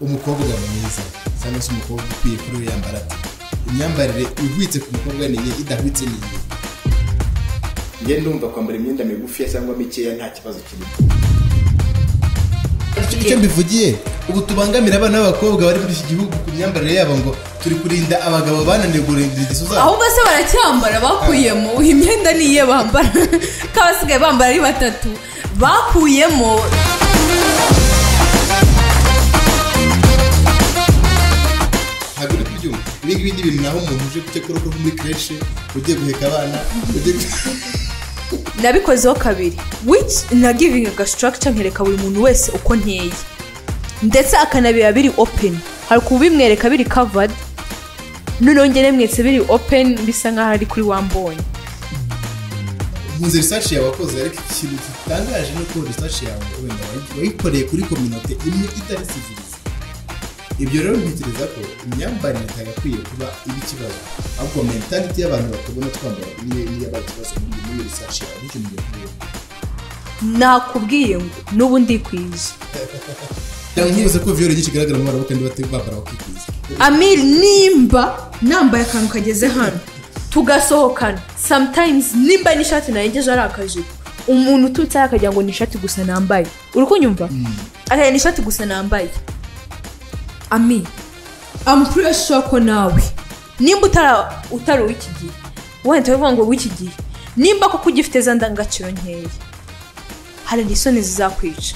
umukobwa mwiza cyangwa se umukobwa ukwiye kuri we yambara ati imyambarire ihwitse ku mukobwa ni iye idahwitse ni iye njye ndumva kwambara imyenda migufiya cyangwa mikeya nta kibazo kirimo icyo mbivugiye ubu tubangamira abana b'abakobwa bari muri iki gihugu ku myambarire yabo ngo turi kurinda abagabo bananiwe guhindura ingeso zabo ahubwo se baracyambara bakuyemo imyenda niye bambara k'abasigaye bambara ari batatu bakuyemo ntabwo uri kubyumva ibi ngibi ni ibintu naho umuntu uje guteka urugo muri kreshe ugiye guheka abana ugiye gu- nabikozeho kabiri which na giving a structure nkereka buri muntu wese uko nteye ndetse akanabiba biri open hari kubimwereka biri covered noneho njye nemwetse biri open bisa nk'aho ari kuri wambonye nkunze risashi yawe wakoze ariko ikintu gitangaje ni uko risashi yawe wenda wayi- wayikoreye kuri kominote imwe itari sivirizi ibyo rero ntekereza ko imyambarire itagakwiye kuba iba ikibazo ahubwo mentality y'abantu batabona twambara niyo niyo aba ikibazo muri muri risashi yawe nicyo mu gihe nakubwiye ngo n'ubu ndikwiza cyangwa nkibuze ko viyore nyinshi igaragara mu bana kandi batari bambara bakikwiza amir nimba nambaye akantu kageze hano tugasohokana sometimes nimba n'ishati narengeje ari akajipo umuntu ututse hariya akagira ngo ni ishati gusa nambaye uri kunyumva akagira ni ishati gusa nambaye ami I'm pretty sure ko nawe nimba utara utari uw'iki gihe wenda uravuga ngo w'iki gihe nimba koko ugifite za ndangagaciro nkeya hari isoni zizakwica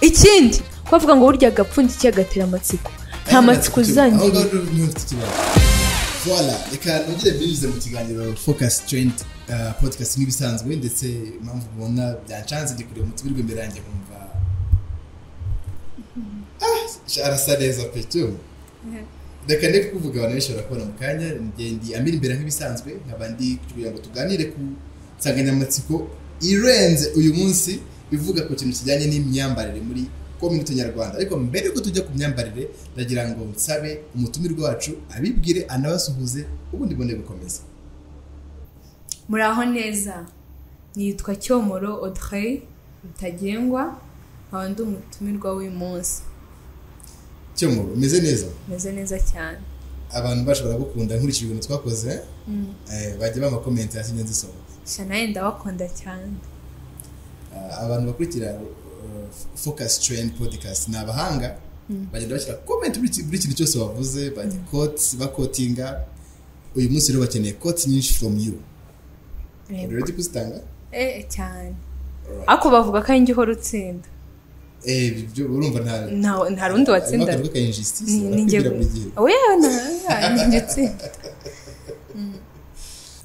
ikindi kubavuga ngo burya agapfundikiye gatera amatsiko nta matsiko aho uzangira ngaho rero niho mfite ikibazo vola reka nongere binyuze mu kiganiro focus trend uh, podcast nk'ibisanzwe ndetse impamvu mubona byancanze ndi kureba umutima uri imbere yanjye nkumva ah, sha- arasa neza pe tu reka ndi kukuvuga abantu benshi barakubona mu kanya ngende amira imbere nk'ibisanzwe nkaba ndi kugira ngo tuganire ku nsanganyamatsiko irenze uyu munsi ivuga ku kintu kijyanye n'imyambarire muri kominote nyarwanda ariko mbere yuko tujya ku myambarire ndagira ngo nsabe umutumirwa wacu abibwire anabasuhuze ubundi bone gukomeza muraho neza nitwa cyomoro odrey rutagengwa nkaba ndi umutumirwa w'uyu munsi cyomo umeze neza meze neza cyane abantu bacu baragukunda nkurikije ibintu twakoze eh, bajya bama komenti hasi njya nzisoma gusa nawe ndabakunda cyane Ah, abantu bakurikira uh, focus train podcast ni abahanga bagenda bashyira comment buri ki- buri kintu cyose wavuze bajya koti bakotinga uyu munsi rero bakeneye koti nyinshi from you Yego. urebe kuzitanga eh cyane Alright. ariko bavuga ko ari njye uhora utsinda eh ibyo urumva nta Nta- nta rundi watsinda Akavuga ka injustice, Ni- ni njye barakubwira buri gihe we njye utsinda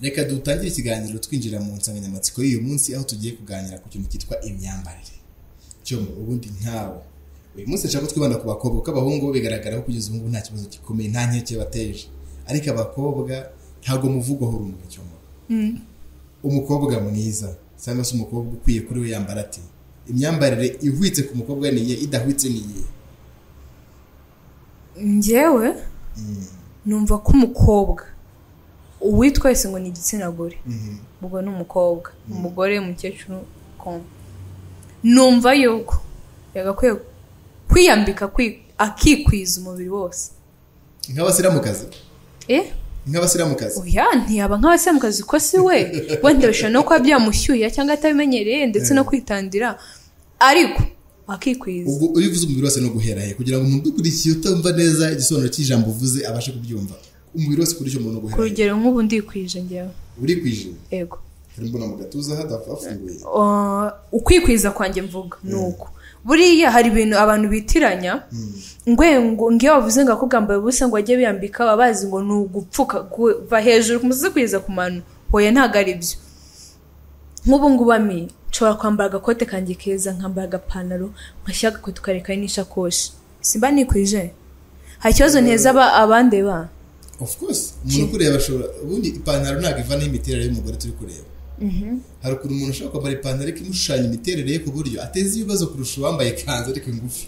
reka dutangire ikiganiro twinjira mu nsanganyamatsiko y'uyu munsi aho tugiye kuganira ku kintu cyitwa imyambarire cyo mu ubundi ntawe uyu munsi nshaka ko twibanda ku bakobwa kuko abahungu bo bigaragara ko kugeza ubu ngubu nta kibazo gikomeye nta nkeke bateje ariko abakobwa ntabwo muvugwaho rumwe cyo mu umukobwa mwiza cyangwa se umukobwa ukwiye kuri we yambara ati imyambarire ihwitse ku mukobwa ni iye idahwitse ni iye njyewe numva ko umukobwa uwitwa wese ngo ni igitsina gore ubwo ni umukobwa umugore umukecuru kongo numva yuko yagakwiye kwiyambika kwi- akikwiza umubiri wose nk'abasiramukazi eh nk'abasiramukazi oya ntiyaba nk'abasiramukazi ko si we wenda bishobora no kuba byamushyuhira cyangwa atabimenyereye ndetse no kwitandira ariko akikwiza ubwo iyo uvuze umubiri wose ni uguhera he kugira ngo umuntu ukurikiye utumva neza igisobanuro cy'ijambo uvuze abashe kubyumva umubiri wose kuri icyo muntu ku uguhera he rugero nk'ubu ndikwije njyewe uri kwije yego hari mbona mu gatuza hadafunguye Uh, ukikwiza kwanjye mvuga ni uko buriya hari ibintu abantu bitiranya ngwe ngo ngiyo bavuze ngo akugamba ubusa ngo ajye biyambika baba bazi ngo ni ugupfuka kuva hejuru ku musozi kugeza ku mano hoya ntabwo ari byo nk'ubu ngubu ami nshobora kwambara agakote kanjye keza nkambara agapantaro ngashyira agakote karekaho n'ishakoshi simba nikwije hari ikibazo nteza aba- abandeba of course umuntu ukureba ashobora ubundi ipantaro ntabwo iva n'imiterere y'umugore turi kureba hari ukuntu umuntu ashobora kwambara ipantaro ariko imushushanya imiterere ye ku buryo ateza ibibazo kurusha uwambaye ikanzu ariko ingufi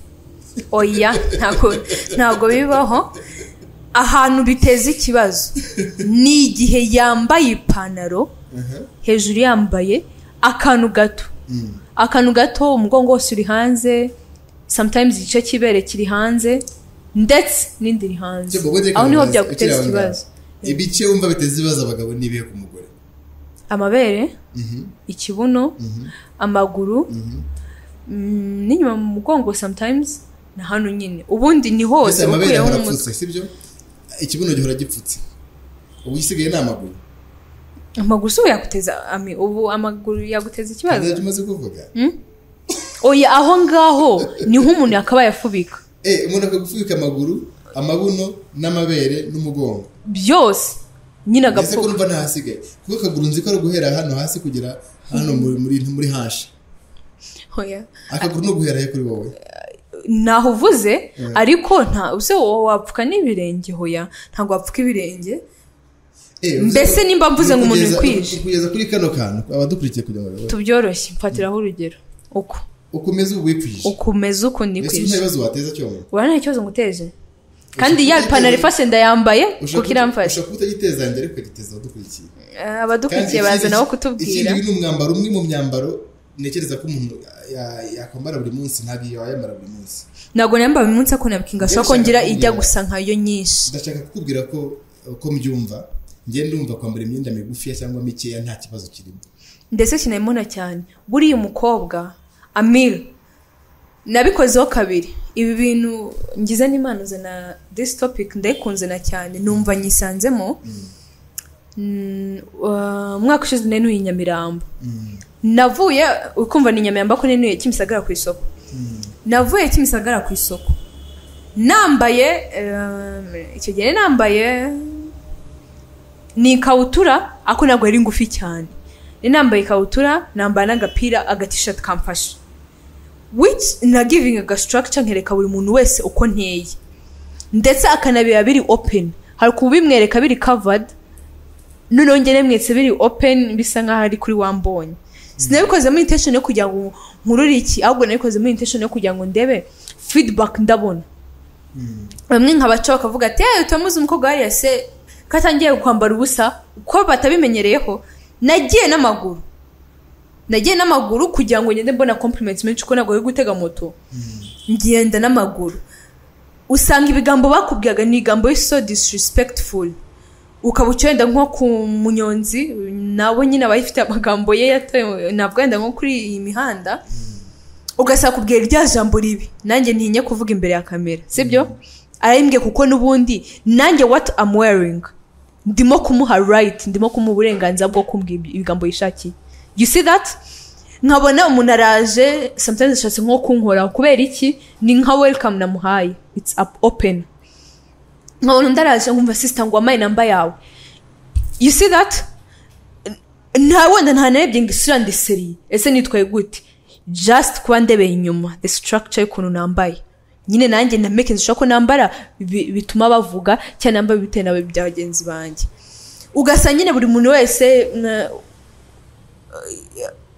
oya ntabwo ntabwo bibaho ahantu biteza ikibazo ni igihe yambaye ipantaro hejuru yambaye akantu gato akantu gato umugongo wose uri hanze sometimes igice cy'ibere kiri hanze ndetse n'indi iri hanze Cyangwa ubwo aho niho reka ukiri byaguteza aho ngaho. ikibazo ibice wumva biteza ibibazo abagabo ni ibihe ku mugore amabere Mhm, ikibuno mhm, amaguru mhm. mm, n'inyuma mu mugongo sometimes na hano nyine ubundi ni Mbese hose amabere ukuyeho ahora n'umutwe apfutse sibyo ikibuno gihora gipfutse ubu igisigaye ni amaguru amaguru si ubu yaguteza ami- ubu amaguru yaguteza ikibazo ntabwo umaze kuvuga oya aho ngaho niho umuntu yakabaye afubika Eh, umuntu akagufubika amaguru amabuno n'amabere n'umugongo byose nyine ese ko agapfuka numva ntahasigaye kuko akaguru nzi ko ari uguhera hano hasi kugera hano muri muri, muri hashi oya akaguru ni uguhera he kuri wowe ntaho uvuze ariko nta use wowe wapfuka n'ibirenge hoya ntabwo wapfuka ibirenge Eh, Mbese uzi- nimba mvuze ngo umuntu kugeza- wikwije? kugeza kuri kano kantu abadukurikiye kugira ngo babone. tubyoroshye mfatiraho urugero uko ukomeze ubu wikwije ukomeza uko ese nta nikwije bibazo wateza cyombo urabona nta kibazo nguteje kandi Ushaka ya kugiteza- ipantaro ifashe ndayambaye kuko iramfashe ushobora kutagiteza yanjye ariko igiteza abadukurikiye Eh, abadukurikiye baza nabo kutubwira ikindi ni umwambaro umwe mu myambaro ntekereza ko umuntu ya- yakwambara buri munsi ntabwo iyo wayambara buri munsi ntabwo nambara uyu munsi ako nabwinga ashobora Mbese kongera ntabwo ijya ngira- gusa nkayo nyinshi ndashaka kukubwira ko uko mbyumva ngenda ndumva kwambara imyenda migufiya cyangwa mikeya nta kibazo kirimo ndetse sinabimona cyane buriya umukobwa amira nabikozeho kabiri ibi bintu ngize n'imana na this topic ndayikunze na cyane numva nyisanzemo Mm, wa- umwaka ushize nenuye i nyamirambo Mm, navuye ukumva ni nyamirambo ko nenuye kimisagara ku isoko mm, navuye kimisagara ku isoko nambaye ehm, icyo gihe nambaye ni ikabutura ariko ntabwo yari ngufi cyane Nari nambaye ikabutura nambara n'agapira agatishati kamfashe which na giving aga structure nkereka buri muntu wese uko nteye ndetse akanabiba biri open hari kubimwereka biri covered noneho njye nemwetse biri open bisa nk'aho ari kuri wambonye sinabikoze muri intention yo kugira ngo nkurure iki ahubwo nabikoze muri intention yo kugira ngo ndebe feedback ndabona mm. bamwe nka baca bakavuga ati eee utamuzi umukobwa hariya se ko atangiye kwambara ubusa uko batabimenyereyeho nagiye n'amaguru nagiye n'amaguru kugira ngo ngende mbona compliments menshi kuko ntabwo bari gutega moto ngenda n'amaguru usanga ibigambo bakubwiraga ni ibigambo so disrespectful ukaba uca wenda nko ku munyonzi nawe nyine aba afite amagambo ye yatoye ntabwo wenda nko kuri iyi mihanda ugasaba kubwira rya jambo ribi nanjye ntinye kuvuga imbere ya kamera sibyo arayimbwiye kuko n'ubundi nanjye what am wearing ndimo kumuha right ndimo kumuha uburenganzira bwo kumbwira ibigambo yishakiye you see that nkabona umuntu araje sometimes ashatse nko kunkoraho kubera iki ni nka welcome namuhaye it's up open nkabona undi araje nkumva sisita ngo wamaye namba yawe you see that nta wenda nta narebye ngo isura ndiseriye ese nitwaye gute just kuba ndebeye inyuma the structure y'ukuntu nambaye nyine nanjye na making sure ko nambara bi- bituma bavuga cyangwa nambara bitewe na bya bagenzi banjye ugasa nyine buri muntu wese mwa-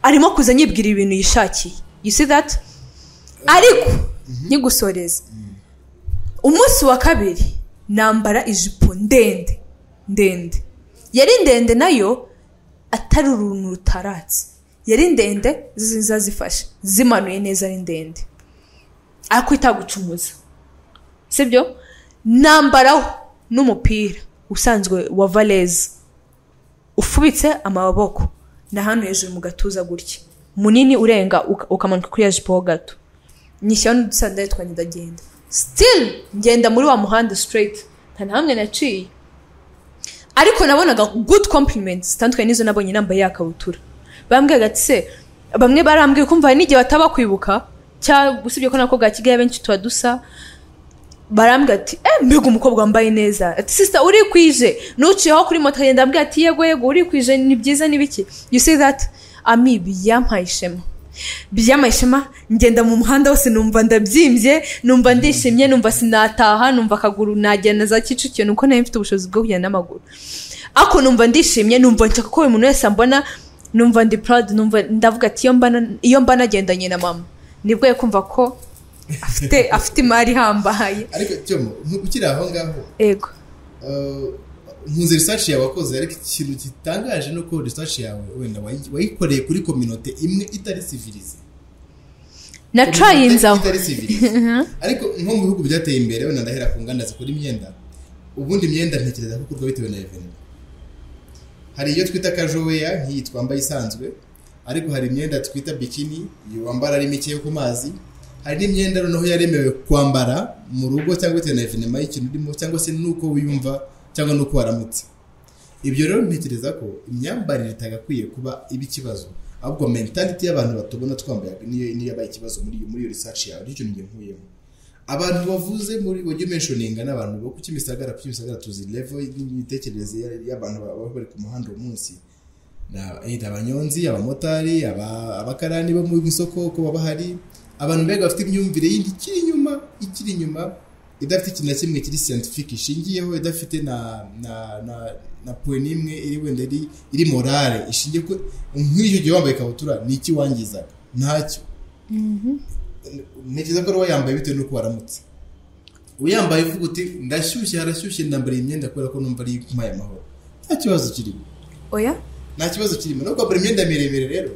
arimo kuza yibwira ibintu yishakiye you see that ariko nkigusoreza umunsi wa kabiri nambara ijipo ndende ndende yari ndende nayo atari uruntu rutaratse yari ndende ziza zifashe zimanuye neza ari ndende ariko itagucumuza sibyo nambaraho n'umupira usanzwe wa valeze ufubitse amaboko na hano hejuru mu gatuza gutya munini urenga uka- ukamanuka kuri ya jipo ho gato nyishyiraho n'udusandari twanjye ndagenda still ngenda muri wa muhanda straight nta na hamwe naciye ariko nabonaga good compliments zitandukanye n'izo nabonye nambaye ya kabutura bambwiraga ati se bamwe barambwira kumva hari n'igihe bataba kwibuka cyangwa usibye ko nako bwa kigali abenshi tuba dusa barambwira ati eh mbega umukobwa wambaye neza ati sisita urikwije nuciyeho kuri moto agenda ambwira ati yego yego urikwije ni byiza ni biki you see that ami byampaye ishema byampaye ishema ngenda mu muhanda wose numva ndabyimbye numva ndishimye numva sinataha numva akaguru nagenda za kicukiro nuko nari mfite ubushobozi bwo kugenda n'amaguru ako numva ndishimye numva nshaka ko buri muntu wese ambona numva ndi proud numva ndavuga ati iyo mbana iyo mbana nagendanye na mama nibwo kumva ko afite afite imari ihambaye ariko cyomo nku- ukiri aho ngaho ego uh, nkunze research yawe wakoze ariko ikintu gitangaje ni uko research yawe wenda wayi- wayikoreye kuri kominote imwe itari sivilize na trayinzi aho itari siviri ariko nko mu bihugu byateye imbere wenda ndahera ku nganda zikora imyenda ubundi imyenda ntekereza ko ikorwa bitewe na evenema hari iyo twita kajoweya nk'iyi twambaye isanzwe ariko hari imyenda twita bikini iyo wambara ari mike yo ku mazi hari n'imyenda noneho yaremewe kwambara mu rugo cyangwa bitewe na evenema y'ikintu urimo cyangwa se n'uko wiyumva cyangwa n'uko waramutse ibyo rero ntekereza ko imyambarire itagakwiye kuba iba ikibazo ahubwo mentality y'abantu batubona twambaye niyo niyo yabaye ikibazo muri muri iyo research yawe nicyo njye nkuyemo abantu bavuze muri wajya umentioninga n'abantu bo ku Kimisagara ku Kimisagara tuzi level y'imitekerereze ya- y'abantu baba bari ku muhanda uwo munsi Na- either abanyonzi abamotari aba- abakarani bo mu isoko uko baba hari abantu mbega bafite imyumvire yindi ikiri inyuma ikiri inyuma idafite ikintu na kimwe kiri scientific ishingiyeho idafite na na na na point imwe iri wenda iri iri morale ishingiye ku nk'iyo gihe wambaye ikabutura ni iki wangizaga ntacyo ntekereza ko ari uwayambaye bitewe n'uko waramutse uyambaye uvuga uti ndashyushye harashyushye ndambara iyi myenda kubera ko numva ari mpaye amahoro nta kibazo kirimo oya nta kibazo kirimo no kwambara imyenda miremire rero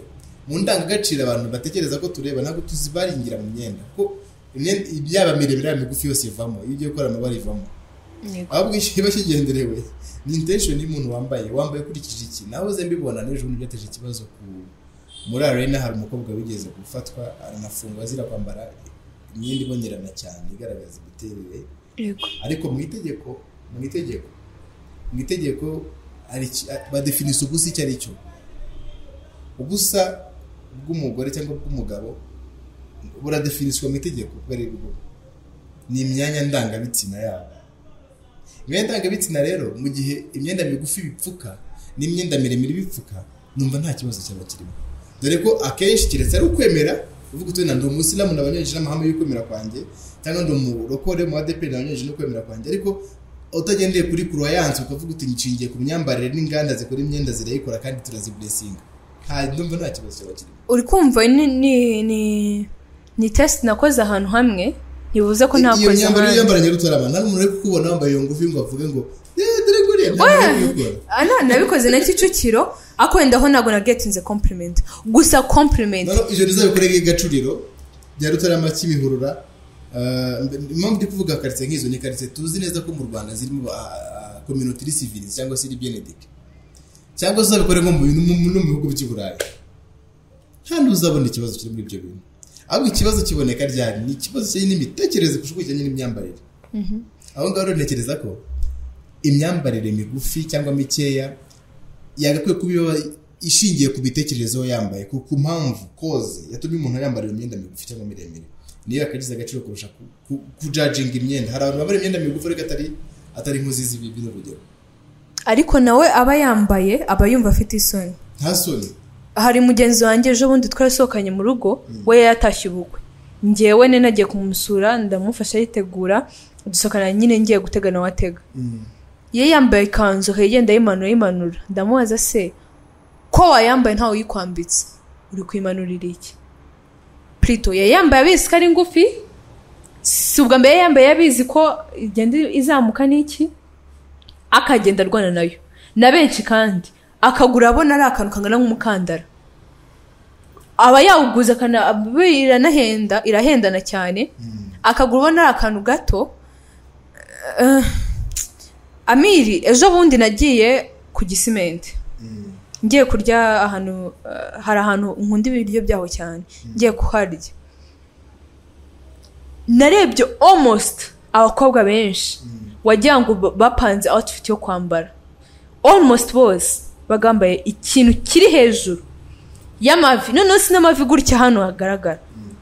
mu ndangagaciro abantu batekereza ko tureba ntabwo tuzibaringira mu myenda kuko imyenda yaba miremire yaba migufi yose ivamo iyo ugiye gukora amabara ivamo ahubwo iba kigenderewe ni intention y'umuntu wambaye wambaye ukurikije iki nahoze mbibona n'ejo bundi byateje ikibazo ku muri arena hari umukobwa wigeze gufatwa aranafungwa azira kwambara imyenda ibonerana cyane igaragaza imiterere yego ariko mu itegeko mu itegeko mu itegeko hari iki- badefinisa ubusa icyo ari cyo ubusa bw'umugore cyangwa bw'umugabo buradefiniswa mu itegeko ubwo ari bwo ni imyanya ndangabitsina yabo imyenda ndangabitsina rero mu gihe imyenda migufi bipfuka n'imyenda miremire bipfuka numva nta kibazo cyaba kirimo dore ko akenshi keretse ari ukwemera uvuga uti wenda ndi umusilamu nabanyereje n'amahame y'ukwemera kwanjye cyangwa ndi umurokore mu adeperi nabanyereje n'ukwemera kwanjye ariko utagendeye kuri kuruwayansi ukavuga uti nshingiye ku myambarire n'inganda zikora imyenda zirayikora kandi turaziburesinga nta ndumva nta kibazo cyaba kirimo uri kumva ni ni ni ni tesite nakoze ahantu hamwe ntibuze ko iyo ntakoze myambaro iyo ahandi yambaranye rutarama ntabwo umuntu ari kukubona wambaye iyo ngufi ngo avuge ngo "Eh, dore kuriya Oya. myambaro y'ukora." Ah, na- nabikoze na kicukiro ariko wenda aho ntabwo nagetinze compliment gusa compliment noneho ijoro rizabikoreye gacuriro rya rutarama cy'imihurura Ah, mbe- impamvu ndi kuvuga karitsiye nk'izo ni karitsiye tuzi neza ko mu rwanda zirimo kominotiri sivilizi cyangwa se ibiyenedike cyangwa se uzabikore nko mu bintu- mu- no mu bihugu by'i burayi kandi uzabona ikibazo kiri muri ibyo bintu ahubwo ikibazo kiboneka ryari ni ikibazo kiri n'imitekerereze kurusha uko kijyanye n'imyambarire aho ngaho rero ntekereza ko imyambarire migufi cyangwa mikeya yagakwiye kuba iba ishingiye ku mitekererezo yambaye ku ku mpamvu koze yatumye umuntu yambarira imyenda migufi cyangwa miremire niyo yakagize agaciro kurusha ku- ku- kujajinga imyenda hari abantu bambara imyenda migufi ariko atari atari inkozi z'ibi bino urugero ariko nawe aba yambaye aba yumva afite isoni nta soni hari mugenzi wanjye ejo bundi twarasohokanye mu rugo we yatashye ubukwe ngewe ne nagiye kumusura ndamufasha yitegura dusohokana nyine ngiye gutega nawe atega ye yambaye ikanzu igenda ayimanura ayimanura ndamubaza se ko wayambaye ntawe uyikwambitse uri kuyimanurira iki plito yayambaye abizi ko ari ngufi si ubwa mbere yambaye abizi ko igenda izamuka n'iki akagenda arwana nayo na benshi kandi akagura abona ari akantu kangana nk'umukandara aba yawuguze akana- be iranahenda irahendana cyane akagura ubona ari akantu gato Eh, amiri ejo bundi nagiye ku gisimenti ngiye kurya ahantu eh, hari ahantu nkunda ibiryo byaho cyane ngiye kuharya narebye almost abakobwa benshi wagira ngo ba- bapanze outfit yo kwambara almost bose bagambaye ikintu kiri hejuru y'amavi noneho si n'amavi gutya hano hagaragara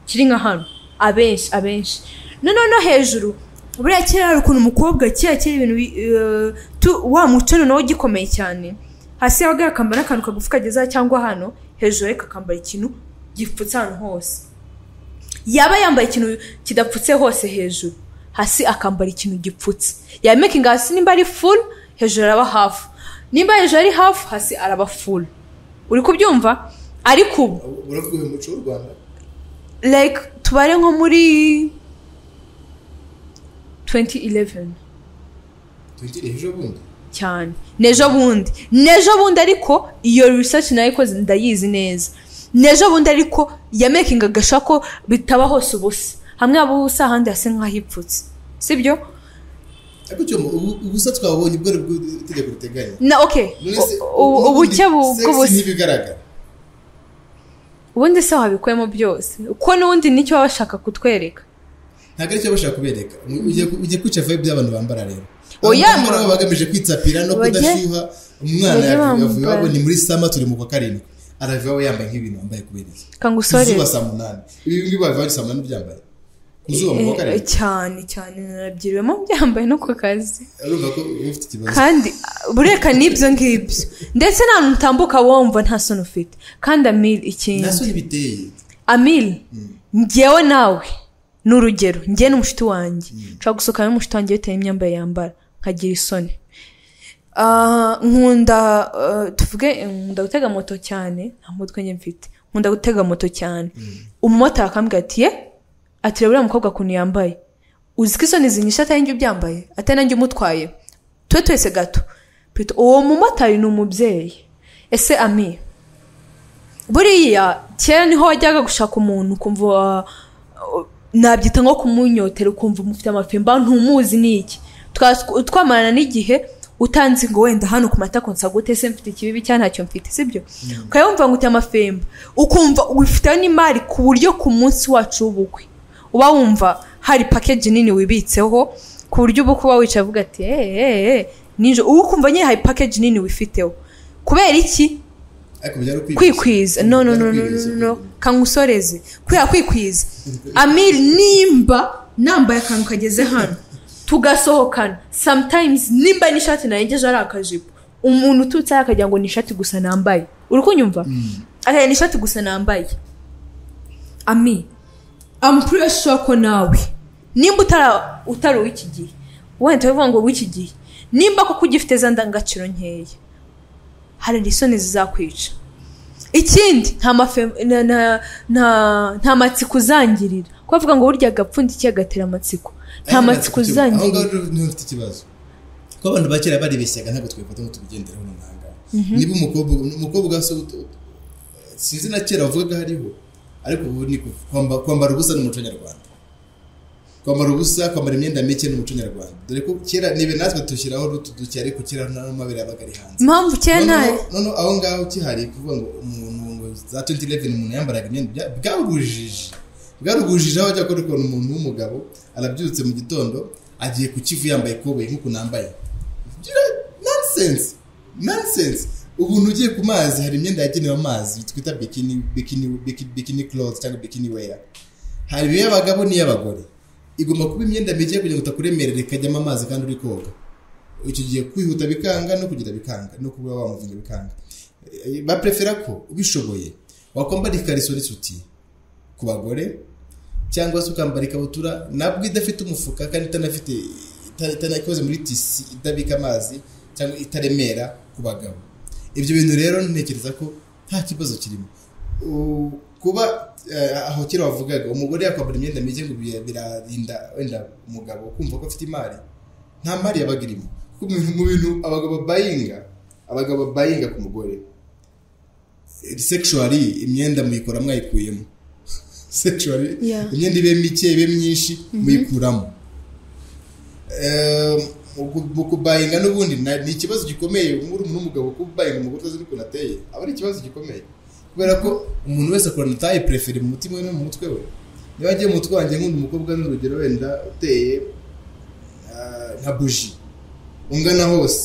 kiri nka hano abenshi abenshi noneho no hejuru buriya kera hari ukuntu umukobwa kera kera ibintu bi- eh, tu- wa muco noneho ugikomeye cyane hasi yabaga yakambara n'akantu kagufi kagezaho cyangwa hano hejuru ariko akambara ikintu gipfutse ahantu hose yaba yambaye ikintu kidapfutse hose hejuru hasi akambara ikintu gipfutse yamekinga hasi nimba ari full hejuru araba hafu nimba hejuru ari hafu hasi araba full uri kubyumva ariko ubu uravuga uyu muco w'u rwanda like tubare nko muri 2011 twigire ejo bundi cyane n'ejo bundi n'ejo bundi ariko iyo research nayo ikoze ndayizi neza n'ejo bundi ariko yamekingaga ashaka ko bitaba hose ubusa hamwe haba ubusa ahandi hasa nk'ahipfutse sibyo ariko icyo ubusa twabonye ubwo aribwo itegeko riteganya na oke Mwese- ubucye bu- Sex bw'ubusa ntibigaragara ubundi se wabikuyemo byose kuko n'ubundi nicyo baba bashaka kutwereka ntabwo aricyo bashaka kubereka Mu- ugiye ku- ugiye kwica vibe by'abantu bambara rero Oya, Abantu ma- bambara baba bagamije kwitsapira no Bajye- kudashyuha umwana bajye yavuye- yavuye bambara. iwabo ni muri sama turi mu kwa karindwi arava iwabo yambaye nk'ibintu wambaye kubera iki kangusore izuba saa munani ibi ngibi bava saa munani byambaye ku zuba mu kwa karindwi cyane cyane narabyiriwemo byambaye no ku kazi urumva ko uba ufite ikibazo kandi uh, bureka n'ibyo ngibyo ndetse nta muntu utambuka wumva nta soni ufite kandi amil ikindi naso ntibiteye amil ngewe nawe ni urugero ngewe n'umushiti wanjye nshobora gusohokana n'umushiti wanjye bitewe n'imyambarire yambara nkagira isoni Ah, nkunda ah, tuvuge eh, nkunda gutega moto cyane nta mutwe njye mfite nkunda gutega moto cyane umumotari akambwira ati ye ati reba uriya mukobwa ukuntu yambaye uzi ko isoni zinyishe atari njye ubyambaye atari nanjye umutwaye tube twese gato Pito, uwo mumotari ni umubyeyi ese ami buriya kera niho wajyaga gushaka umuntu ukumva uh, uh, nabyita nko kumunyotera ukumva umufite amapimba ntumuzi ni iki Twa- twamarana n'igihe utanzi ngo wenda hano ku matako nsagute se mfite ikibibi cyangwa ntacyo mfite sibyo ukayumva ngo ufite amafemba ukumva wifiteho n'imari ku buryo ku munsi wacu w'ubukwe uba wumva hari pakeji nini wibitseho ku buryo uba kuba wicaye avuga ati eee ninjo uba ukumva nyine hari pakeji nini wifiteho kubera iki ariko byari kwikwiza kwikwiza no no no no no no, no kangusoreze kubera kwikwiza amir nimba nambaye akantu kageze hano tugasohokana sometimes nimba n'ishati narengeje ari akajipo umuntu ututse hariya akagira ngo ni ishati gusa nambaye uri kunyumva akagira ni ishati gusa nambaye ami I'm pretty sure ko nawe nimba utara utari uw'iki gihe wenda bivuga ngo w'iki gihe nimba koko ugifite za ndangagaciro nkeya hari isoni zizakwica ikindi nta mafe nta- nta- nta- nta matsiko uzangirira ko bavuga ngo burya agapfundikiye agatera amatsiko nta matsiko aho ngaho uzangirira rero niho mfite ikibazo ko abantu ba kera baribeshyaga ntabwo twifata ngo tubigenderaho nonaha ngaha niba umukobwa umukobwa se utu- sinzi na kera wavugaga hariho ariko ubu ni ku- kwamba- kwambara ubusa n'umuco nyarwanda kwambara ubusa kwambara imyenda mike n'umuco nyarwanda dore ko kera nibe natwe dushyiraho n'utu duke ariko kera n'amabere yabaga ari hanze impamvu kera nta Noneho- noneho aho ngaho kihari kuvuga ngo umuntu ngo za 2011 umuntu yambaraga imyenda bya- bwarubujije bwarubujije aho ajya gukora ukuntu umuntu w'umugabo arabyutse mu gitondo agiye ku kivu yambaye ikoboyi nk'uku nambaye Gira- nonsense nonsense ubuntu ugiye ku mazi hari imyenda yagenewe amazi twita bikini bikini bikini, bikini clothes cyangwa bikini wear hari iy'abagabo n'iy'abagore igomba kuba imyenda mike kugira ngo utakuremerera ikajyamo amazi kandi uri koga icyo gihe kwihuta bikanga no kugira bikanga no kuba wamuvuga bikanga Eh, baprefera ko ubishoboye wakwambara ikariso n'isuti ku bagore cyangwa se ukambara ikabutura nabwo idafite umufuka kandi itanafite ita- itana- ikoze muri tisi idabika amazi cyangwa itaremera ku bagabo ibyo bintu rero ntekereza ko nta kibazo kirimo U- kuba eh, aho kera wavugaga umugore yakwambara imyenda mike ngo bi- birarinda wenda umugabo kumva ko afite imari nta mari yabaga irimo kuko mu bintu- mu bintu abagabo bayinga abagabo bayinga ku mugore sexually imyenda muyikora mwayikuyemo sexually Yeah. imyenda ibe mike ibe myinshi muyikuramo Em, uku- mu kubayinga n'ubundi na- ni ikibazo gikomeye muri umuntu w'umugabo kubayinga umugore utazi n'ukuntu ateye aba ari ikibazo gikomeye kubera ko umuntu wese akorana taye prefere mu mutima we no mu mutwe we niba agiye mu mutwe wanjye nk'undi mukobwa n'urugero wenda uteye ah, nka buji ungana hose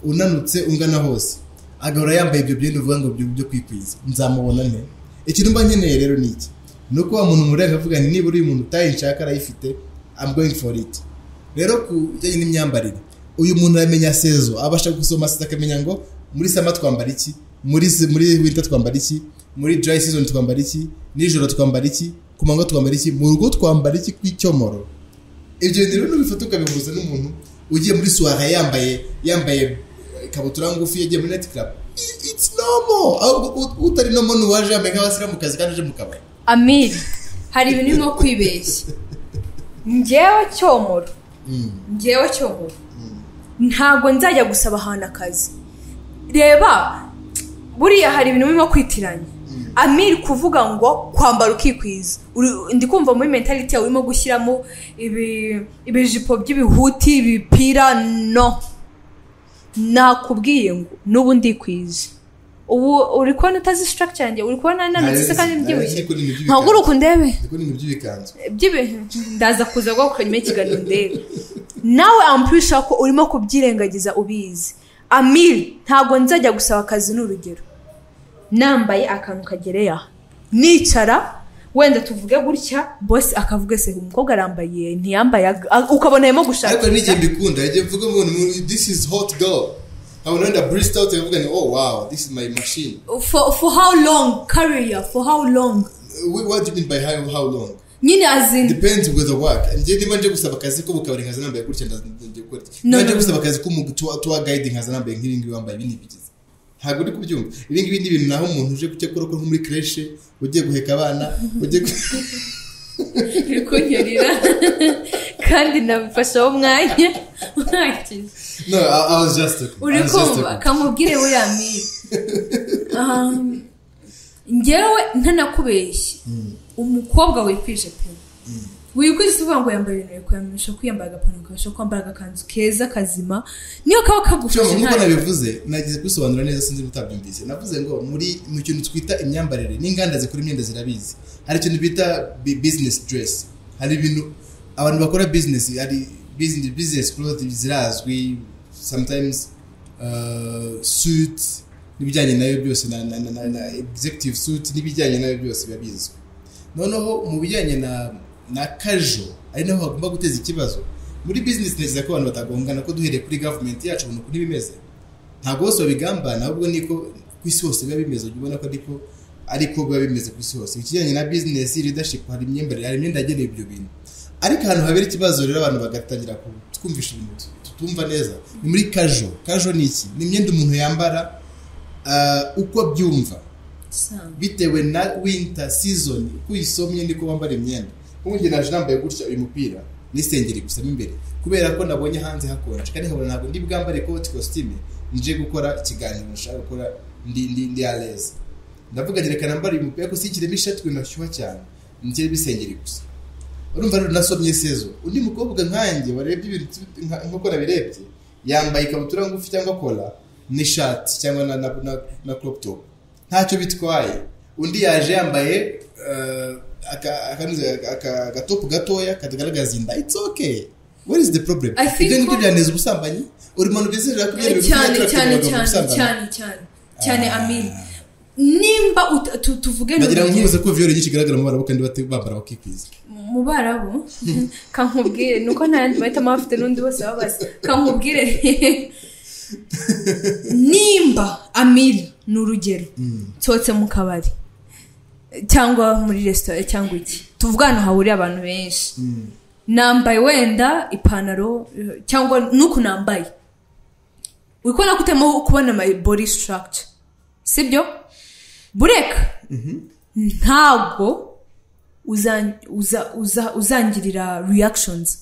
unanutse ungana hose agahora yambaye ibyo byenda uvuga ngo byo byo kwikwiza nzamubona nte ikintu mba nkeneye rero ni iki ni uko wa muntu murega avuga nti nibura uyu muntu utayinshaka arayifite I'm going for it rero ku bijyanye n'imyambarire uyu muntu aramenya sezo abasha gusoma sida akamenya ngo muri sama twambara iki muri muri winter twambara iki muri dry season twambara iki nijoro twambara iki ku manywa twambara iki mu rugo twambara iki kw'icyomoro ibyo bintu rero n'ubifata ukabihuza n'umuntu ugiye muri suwara yambaye yambaye ikabutura ngufi yagiye muri neti karabu it's normal ahubwo ut- utari normal ni uwaje yambaye nk'abasiramukazi kandi uje mu kabari amir hari ibintu urimo kwibeshya ngewe cyomoro ngewe cyomoro ntabwo nzajya gusaba ahantu akazi reba buriya hari ibintu birimo kwitiranya amiri kuvuga ngo kwambara ukikwiza Uri- ndi kumva muri mentality yawe urimo gushyiramo ibi- ibijipo by'ibihuti ibipira no nakubwiye ngo n'ubu ndikwije ubu uri kubona utazi structure yanjye uri kubona nanutse se kandi mbyibushye ntabwo uri ukundebe ni mu by'ibikanzu by'ibintu ndaza kuza guhaguruka nyuma y'ikiganiro ndebe nawe ampurisha ko urimo kubyirengagiza ubizi amiri ntabwo nzajya gusaba akazi ni urugero nambaye akantu kagereye aha nicara wenda tuvuge gutya bose akavuga ese uyu mukobwa arambaye ntiyambaye ag- a- ukabona arimo gushaka ariko n'igihe mbikunda igihe mvuga ngo ni- this is hot girl nkabona wenda burist out yavuga ni oh wow this is my machine for, for how long career for how long We- what do you mean by how, how long nyine azini depends with the work njye niba nje gusaba akazi ko mukabari nkaza nambaye gutya ndagiye gukora iki niba No, no, nje no. gusaba akazi ko mu tour- tour guide nkaza nambaye nk'ibi ngibi wambaye ibi ntibigize ntabwo uri kubyumva ibi ngibi ni ibintu naho umuntu uje gukora ko nko muri creche ugiye guheka abana ugiye gu- iri kunyerera kandi nabifashe aho umwanya ntakize no I, I was just talking I uri was just kumva talking. kamubwire buriya mire Um, ngewe ntanakubeshye umukobwa wikwije pe wikwije si uvuga ngo yambaye ibintu bikwiyamisha ko yambaye agapantaro kabasha kwambara agakanzu keza kazima niyo kaba Cyangwa kagufashe nk'uko nta- nabivuze nagize kubisobanura neza sinzi mutabyumvise navuze ngo muri mu kintu twita imyambarire n'inganda zikora imyenda zirabizi hari ikintu bita bi- business dress hari ibintu abantu bakora business hari business business clothes zirazwi sometimes uh, suits n'ibijyanye nayo byose na, na, na, na, na executive suit n'ibijyanye nayo byose biba bizwi noneho mu bijyanye na na kajo ari naho hagomba guteza ikibazo muri bizinesi neza ko abantu batagongana ko duhereye kuri gavumenti yacu ubona ukuntu iba imeze ntabwo bose babigambana ahubwo niko ku isi hose biba bimeze ujya ubona ko ariko ariko biba bimeze ku isi hose ikijyanye na bizinesi leadership hari imyembarire hari imyenda yagenewe ibyo bintu ariko ahantu habera ikibazo rero abantu bagatangira ku- twumvisha ibintu tut- tutumva neza ni muri kajo kajo ni iki ni imyenda umuntu yambara ah, uko abyumva Sano. bitewe na winter season uko uyisomye niko wambara imyenda nk'ubu njye naje nambaye gutya uyu mupira n'isengeri gusa mo imbere kubera ko nabonye hanze hakonje kandi nkabona ntabwo ndi bwambare ikoti kositime nje gukora ikiganiro nshaka gukora ndi ndi ndi aleze ndavuga nti reka nambara uyu mupira ariko sikiremo ishati ibintu hashyuha cyane nigiremo isengeri gusa urumva rero nasomye sezo undi mukobwa nkanjye warebye ibintu by'u- nka- nk'uko nabirebye yambaye ikabutura ngufi cyangwa kola n'ishati cyangwa na, na, na, na crop top ntacyo bitwaye undi yaje yambaye eh, aka- akanuze- aka- aka- agatopu gatoya katagaragaza inda it's okay what is the problem I think ibyo ngibyo what- byaneza ubusambanyi uri muntu bizerera ko ibyo bintu cyane byatuma cyane abantu cyane ubusambanyi. cyane cyane cyane Ah. amiri nimba ut- tu- tuvuge ni nagira ngo urugero. nkubuze ko viyore nyinshi igaragara mu barabu kandi bate- bambara bakikwiza mu barabu kankubwire nuko nta yandi mahitamo bafite n'undi bose baba bazi kankubwire nimba amiri ni urugero nsohotse mu kabari cyangwa muri resitora cyangwa iki tuvuga ahantu hahuriye abantu benshi nambaye wenda ipantaro eh, cyangwa n'uku nambaye uri kubona ko utarimo kubona my body structure sibyo bureka ntabwo uza- uza- uza- uzangirira reactions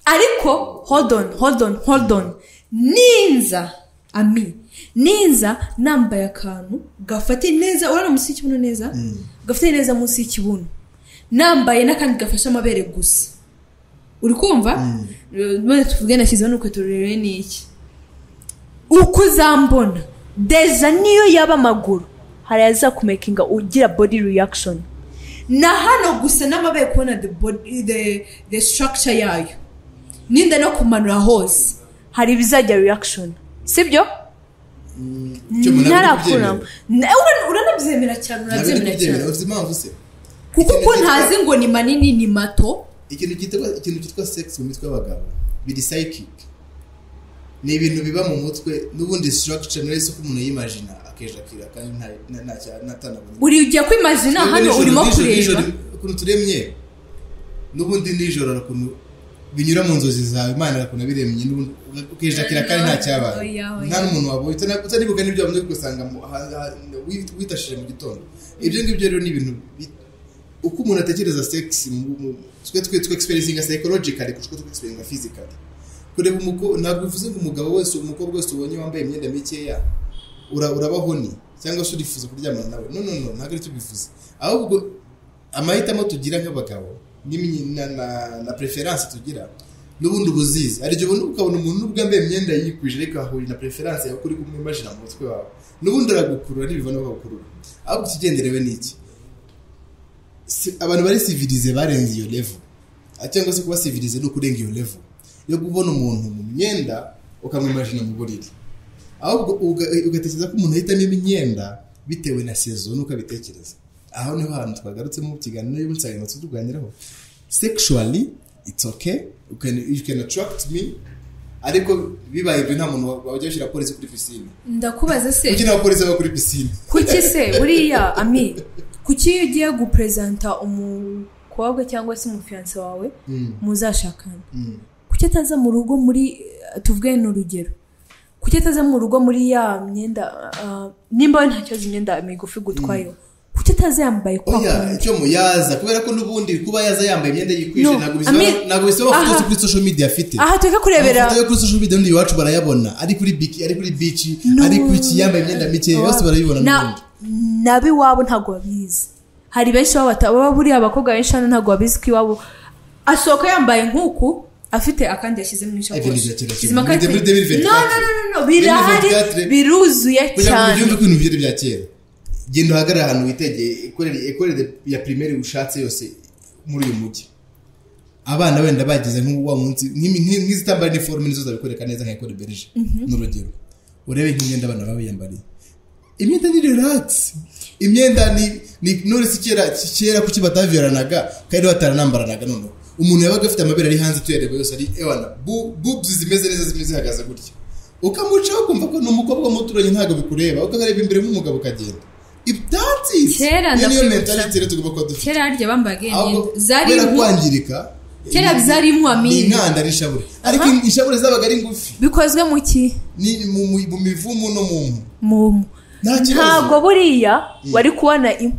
ariko hold on hold on hold on ninza ami ninza nambaye akantu gafate neza urabona munsi y'ikibuno neza gafate neza munsi y'ikibuno nambaye n'akandi gafashe amabere gusa uri kumva none tuvuge nashyizeho n'ukweto rurerure ni iki uko uzambona deza niyo yaba amaguru hari azakumekinga ugira body reaction na hano gusa n'amabaye kubona the body the, the structure yayo ninda no kumanura hose hari ibizajya reaction sibyo Cyo mwe ntabwo ndi kubyemera. ntarakuramo Na- ura- uranabyemera cyane ntabwo ndi urabyemera kubyemera cyane ufite impamvu se kuko Ikintu uko cyitwa- ntazi ngo ni manini ni mato ikintu cyitwa ikintu cyitwa sex mu mitwe y'abagabo biri psychic ni ibintu biba mu mutwe n'ubundi structure nawe se ko umuntu yimagina akeje akira kandi nta nta- nta cya natanabona uri ugiye kwimazina hano urimo kureba ukuntu turemye n'ubundi nijoro hari ukuntu binyura mu nzozi zawe imana hari ukuntu abiremye n'ubundi ukeje akira kandi nta cyabaye Oya, oya. nta n'umuntu wabonye utana- utanibuka n'ibyo wamaze gusanga mu- ha- ha- wi- witashije mu gitondo ibyo ngibyo rero ni ibintu bi- uko umuntu atekereza sex mu- mu- twe twe twe experiencinga psychologically kuko twe experiencinga physically kureba umukobwa ntabwo bivuze ngo umugabo wese umukobwa wese ubonye wambaye imyenda mikeya ura- urabaho ni cyangwa se urifuza kuryamana nawe no no no ntabwo aricyo bivuze ahubwo amahitamo tugira nk'abagabo n'imyi- na- na- na preference tugira n'ubundi ubuzizi hari igihe ubona ukabona umuntu n'ubwo yambaye imyenda yikwije ariko ahurira na preference yawe kuri kumwimajina mu mutwe wawe n'ubundi aragukurura ntibivana bakagukurura ahubwo ikigenderewe ni iki si- abantu bari sivirize barenze iyo level Ah, cyangwa se kuba sivirize ni ukurenga iyo level yo kubona umuntu mu myenda ukamwimajina mu buriri ahubwo uga- ugatekereza ko umuntu ahitamo imyenda bitewe na sezo nuko abitekereza aho niho hantu twagarutse mu kiganiro y'insanganyamatsiko tuganiraho sexually it's okay you can, you can attract me ariko bibaye ibyo nta muntu wajya gushyira polisi kuri pisine ndakubaza kuki se nta polisi aba kuri pisine kuki se buriya ami kuki iyo ugiye guperezanta umukobwa cyangwa se umufiyanse wawe Mm, muzashakana mm. kuki ataza mu rugo muri tuvuge ni urugero kuki ataza mu rugo muri ya myenda ah, nimba we ntakibazo imyenda migufi gutwayeho kuki ataza yambaye kwa oya kundi icyo muyaza kubera ko n'ubundi kuba yaza yambaye imyenda yikwije No, ntabwo Ami- bisaba ntabwo bisaba aha. amafoto kuri social media afite aha tureka kurebera amafoto yo kuri social media n'undi iwacu barayabona ari kuri biki ari kuri bici No. ari kuri iki yambaye imyenda mike yose barayibona Na- n'ubundi n'ab'iwabo ntabwo babizi hari benshi baba bata- baba buriya abakobwa benshi hano ntabwo babizi ko iwabo asohoka yambaye nk'uku afite akandi yashyize mu Ibyo ni ishakoshi bya kera cyane. Izima kandi- Muri- muri 2024. No, no, no, no, no, birahari 2024. biruzuye kugira ngo cyane ubyumve ko ibintu byari bya kera genda uhagarare ahantu witegeye ikorere ikorere ya pirimeri ushatse yose muri uyu mujyi abana wenda bagize nk'uwa munsi nk'imi- nk'i- nk'izitambaye iniforume nizo zabikwereka neza nka ekore berije ni urugero urebe nk'imyenda abana baba biyambariye imyenda ni relax imyenda ni ni nurese kera kera kuki bataviranaga kandi bataranambaranaga noneho umuntu yabaga afite amabere ari hanze tuyareba yose ari ewana bu- boobs zimeze neza zimwe zihagaze gutya ukamucaho ukumva ko ni umukobwa muturanye ntabwo bikureba ukagareba imbere nk'umugabo ukagenda if that is Kera iyo niyo ndakwibutsa- mentality rero tugomba kuba dufite kera harya bambaga iyo ahubwo myenda zari kubera impu- kwangirika kera zari impu ni amini inkanda n'ishabure ariko inshabure zabaga ari ngufi bikozwe mu ki ni mu mu- mu mivumu no mu mpu mu nta kibazo ntabwo buriya Mm. wari kubona impu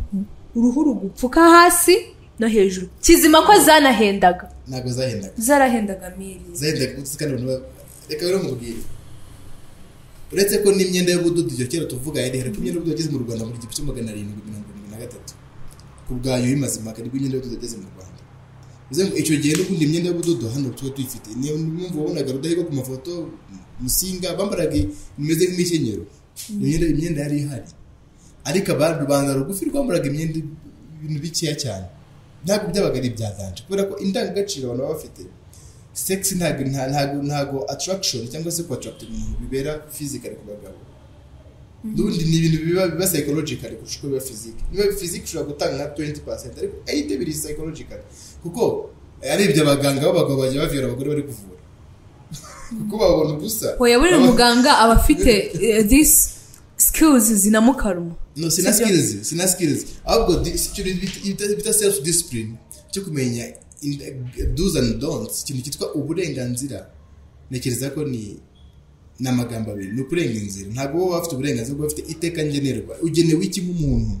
uruhu rugupfuka hasi no hejuru kizima ko zanahendaga ntabwo zahendaga zarahendaga miri zahendaga gutse kandi abantu ba- reka rero mubwire uretse ko n'imyenda y'ubudodo iyo kera tuvuga yari ihari ko imyenda y'ubudodo yageze mu rwanda muri igihumbi kimwe magana arindwi mirongo irindwi na gatatu ku bwayo imaze impaka nibwo imyenda y'ubudodo yageze mu rwanda bivuze ngo icyo gihe n'ubundi imyenda y'ubudodo hano tuba tuyifite niyo mpamvu wabonaga rudahigwa ku mafoto musinga bambaraga imeze nk'imikenyero imyenda imyenda yari ihari ariko aba rubanda rugufi rwambaraga imyenda ibintu bikeya cyane ntabwo byabaga ari ibyaganje kubera ko indangagaciro abantu baba bafite sex ntago nta- ntago ntago attraction cyangwa se kuattract umuntu bibera physical ku bagabo n'ubundi ni ibintu biba biba psychological kurusha uko biba physique niba physique ushobora gutanga nka 20% ariko 80 biri psychological kuko ari ibyo abaganga b'abagabo bajya bavira abagore bari kuvura kuko babona ubusa oya buriya Baba- muganga aba afite eh, these skills zinamukaruma no sina Sibyo. skills sina skills ahubwo di- icyo bita- bita- bita self discipline cyo kumenya in- do's and don'ts ikintu cyitwa uburenganzira ntekereza ko ni ni amagambo abiri ni uburenganzira ntabwo wowe waba ufite uburenganzira bwo ufite iteka ngenerwa ugenewe iki nk'umuntu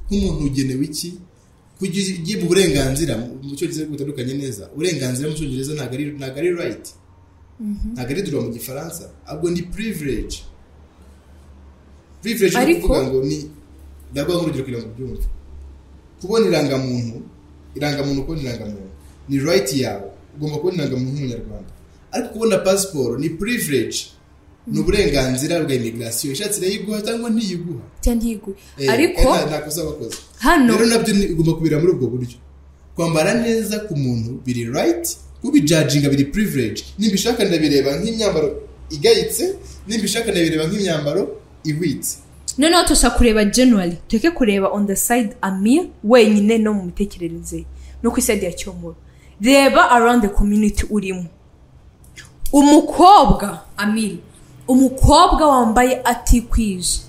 nk'umuntu ugenewe iki kugira ugiye mu burenganzira mu mu cyongereza ariko bitandukanye neza uburenganzira mu cyongereza ntabwo ari ntabwo ari right ntabwo ari droit mu gifaransa ahubwo ni privilege privilege ni Ariko- ukuvuga ngo ni ndaguha nk'urugero kugira ngo ubyumve kubona irangamuntu irangamuntu kubona irangamuntu ni right yawe ugomba kubona irangamuntu nk'umunyarwanda ariko kubona pasiporo ni privilege ni uburenganzira bwa immigration ishatse irayiguha cyangwa ntiyiguha cyantiguye Eh, ariko eh, nta- nta kosa bakoze hano rero nabyo ni- ugomba kubira muri ubwo buryo kwambara neza ku muntu biri right kubijajinga biri privilege nimbishaka ndabireba nk'imyambaro igayitse nimbishaka ndabireba nk'imyambaro ihwitse noneho tushobora kureba generally tureke kureba on the side amir wenyine no mu mitekerereze ye, no ku iside ya cyomoro reba around the community urimo umukobwa amir umukobwa wambaye atikwije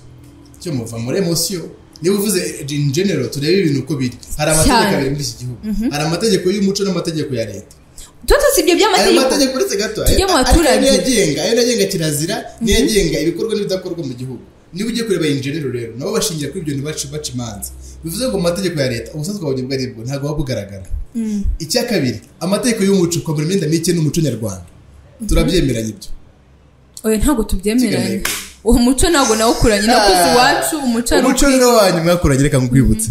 cyo muva muri emosiyo niba uvuze in general turebe ibintu uko biri hari amategeko Cyane. abiri muri iki gihugu hari amategeko y'umuco n'amategeko ya leta tutu si ibyo ayo by'amategeko mategeko uretse gato Tujye mu ariko baturage. niyo agenga ayo niyo agenga kirazira niyo agenga ibikorwa n'ibidakorwa mu gihugu niba ugiye kureba injenero rero nabo bashingira kuri ibyo bintu baca baca imanza bivuze ngo mu mategeko ya leta ubusanzwe abonye ubwo aribwo ntabwo buba bugaragara icya kabiri amategeko y'umuco kwambara imyenda mike n'umuco nyarwanda turabyemeranya ibyo oya ntabwo tubyemeranya Kigamije- uwo muco ntabwo nawukuranye nakuze iwacu umuco ari umuco rero wa nyuma yakoranye reka nkwibutse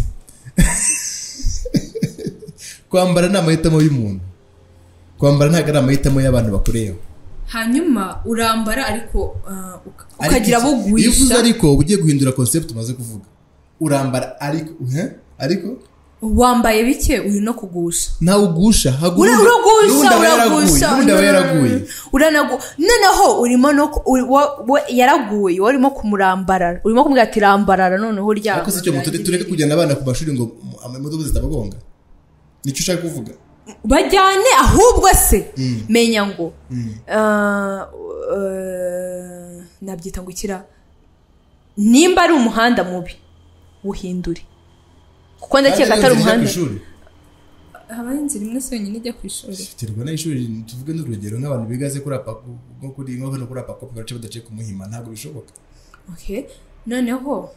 kwambara ni amahitamo y'umuntu kwambara ntabwo ari amahitamo y'abantu bakureba hanyuma urambara ariko ah, uka- Ariko ukagira abo iki- iyo uvuze guhisha ariko uba ugiye guhindura concept umaze kuvuga urambara ariko uhe? ariko wambaye bike uri no kugusha ntawe ugusha Ura- haguru- n'ubundi uragusha aba yaraguye uragusha n'ubundi aba yaraguye uranagu noneho urimo no ku- uri- wa- wa- yaraguye wowe urimo kumurambarara urimo kumubwira ati rambarara noneho uryama ariko si cyo mutu- tureke kujyana abana ku mashuri ngo amamodoka zitabagonga nicyo ushaka kuvuga bajyane ahubwo se menya ngo ah, eh, nabyita ngo ikira nimba ari umuhanda mubi wuhindure kuko ndakeka atari Kandi inzira ijya umuhanda ku ishuri. habaho inzira imwe se yonyine ijya ku ishuri terwa n'ishuri tuvuge n'urugero nk'abantu bigaze kuri apaku nko kuri nko hano kuri apaku bagace badaciye ku muhima ntabwo bishoboka Okay. noneho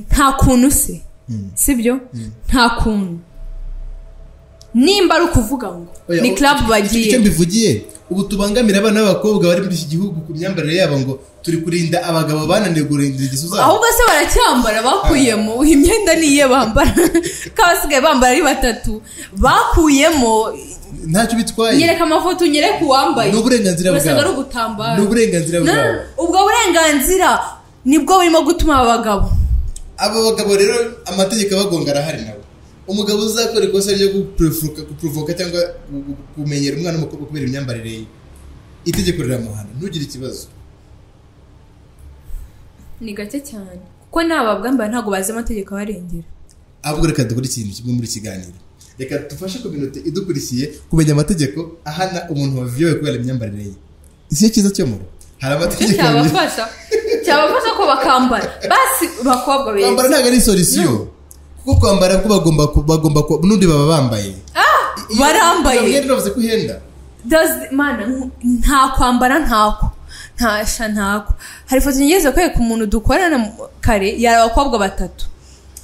nta kuntu se sibyo nta kuntu nimba ari ukuvuga ngo Oya, ni o- club icyo bagiye mbivugiye ubu tubangamira abana b'abakobwa bari muri iki gihugu ku myambarire yabo ngo turi kurinda abagabo bananiwe kurinda ingeso zabo ahubwo se baracyambara bakuyemo imyenda niyo bambara k'abasigaye bambara ari batatu bakuyemo ntacyo bitwaye nyereka amafoto unyereke uwambaye ni uburenganzira urasanga ari bwabo ni ugutambara uburenganzira No, bwabo ubwo burenganzira nibwo burimo gutuma abagabo aba bagabo rero amategeko abagonga arahari nabo umugabo uzakora ikosa ryo guprovoka guprovoka cyangwa gu- gu- kumenyera umwana w'umukobwa kubera imyambarire ye itegeko riramuhana ntugire ikibazo ni gake cyane kuko n'ababwambara ntabwo bazi amategeko abarengera ahubwo reka dukore ikintu kimwe muri iki kiganiro reka dufashe kominote idukurikiye kumenya amategeko ahana umuntu waviyowe kubera imyambarire ye si cyo cyiza cyo muro hari Icyo amategeko abiri cyabafasha cyabafasha ko bakambara basi bakobwa beza kwambara ntabwo ari solisiyo kuko kwambara ko bagomba ku- bagomba ku- n'undi baba bambaye Iyo- barambaye. iyo umwenda uravuze ko uhenda Does- mana nku- nta kwambara ntako ntasha ntako hari ifoto ngeze kwereka umuntu dukorana mu- kare yari abakobwa batatu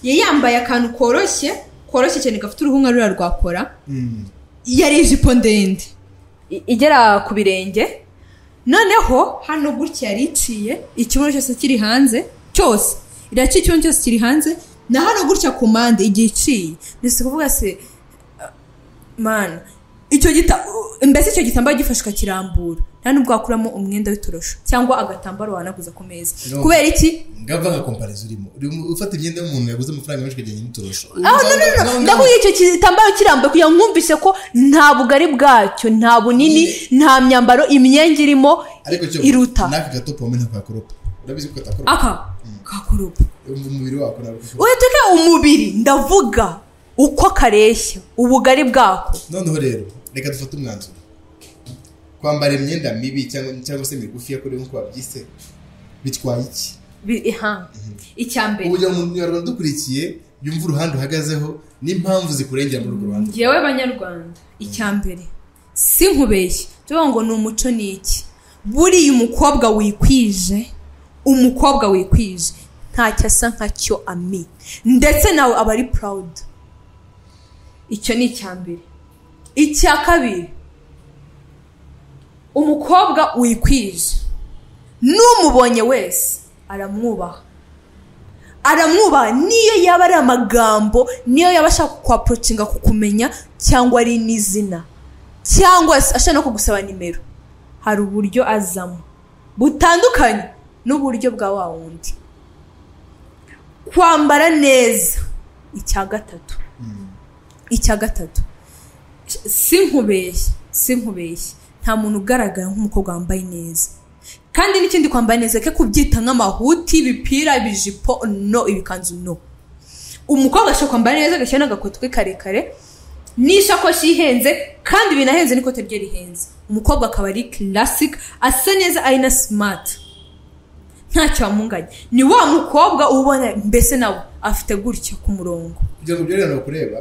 yari yambaye akantu koroshye koroshye cyane gafite uruhu nka ruriya rwa kora Mm. yari ijipo ndende i- igera ku birenge noneho hano gutya yari iciye ikibuno cyose kiri hanze cyose iraciye ikibuno cyose kiri hanze na hano gutya ku mpande igihe iciye ndetse kuvuga se uh, mana icyo gita uh, mbese icyo gitambaro gifashe ukakirambura nta nubwo wakuramo umwenda w'itorosho cyangwa agatambaro wanaguza ku meza No. kubera iki ngava nka komparizo urimo urimo ufata imyenda y'umuntu yaguze amafaranga menshi ukagenda n'itorosho Ah, no, no, no, no. ndakubwira icyo gitambaro kirambuye kugira ngo mwumvise ko nta bugari bwacyo nta bunini nta myambaro imyenge irimo ariko cyo iruta n'aka gatopo wamenya ntabwo kakoropa urabizi ko katakoropa aka kakoropa Umva umubiri wako ntabwo ukoropa. uhiteke umubiri ndavuga uko kareshya ubugari bwako noneho rero reka dufate umwanzuro kwambara imyenda mibi cyangwa cyangwa se migufi kuri nk'uko wabyise bitwaye iki Bi- aha. icyambere ubu mu munyarwanda dukurikiye yumva uruhande uhagazeho n'impamvu zikurengera muri urwo ruhande ngewe banyarwanda icyambere si nkubeshye tuvuga ngo ni umuco ni iki buriya umukobwa wikwije umukobwa wikwije ntacyo asa nkacyo ami ndetse nawe aba ari purawudi icyo ni icyambere icya kabiri umukobwa wikwije n'umubonye wese aramwubaha aramwubaha niyo yaba ari amagambo niyo yaba ashaka kukwaporotinga kukumenya cyangwa ari n'izina cyangwa se ashaka no kugusaba nimero hari uburyo azamo butandukanye n'uburyo bwa wa wundi kwambara neza icya gatatu icya gatatu si nkubeshye si nkubeshye nta muntu ugaragara nk'umukobwa wambaye neza kandi n'ikindi kwambara neza ke kubyita nk'amahuti ibipira ibijipo no ibikanzu no umukobwa ashobora kwambara neza agashyira n'agakweto ke karekare n'ishakoshi ihenze kandi binahenze n'ikote rye rihenze umukobwa akaba ari classic asa neza ari na smart ntacyo wamunganya ni wa mukobwa uba ubona mbese nawe afite gutya ku murongo kugira ngo byorohere kureba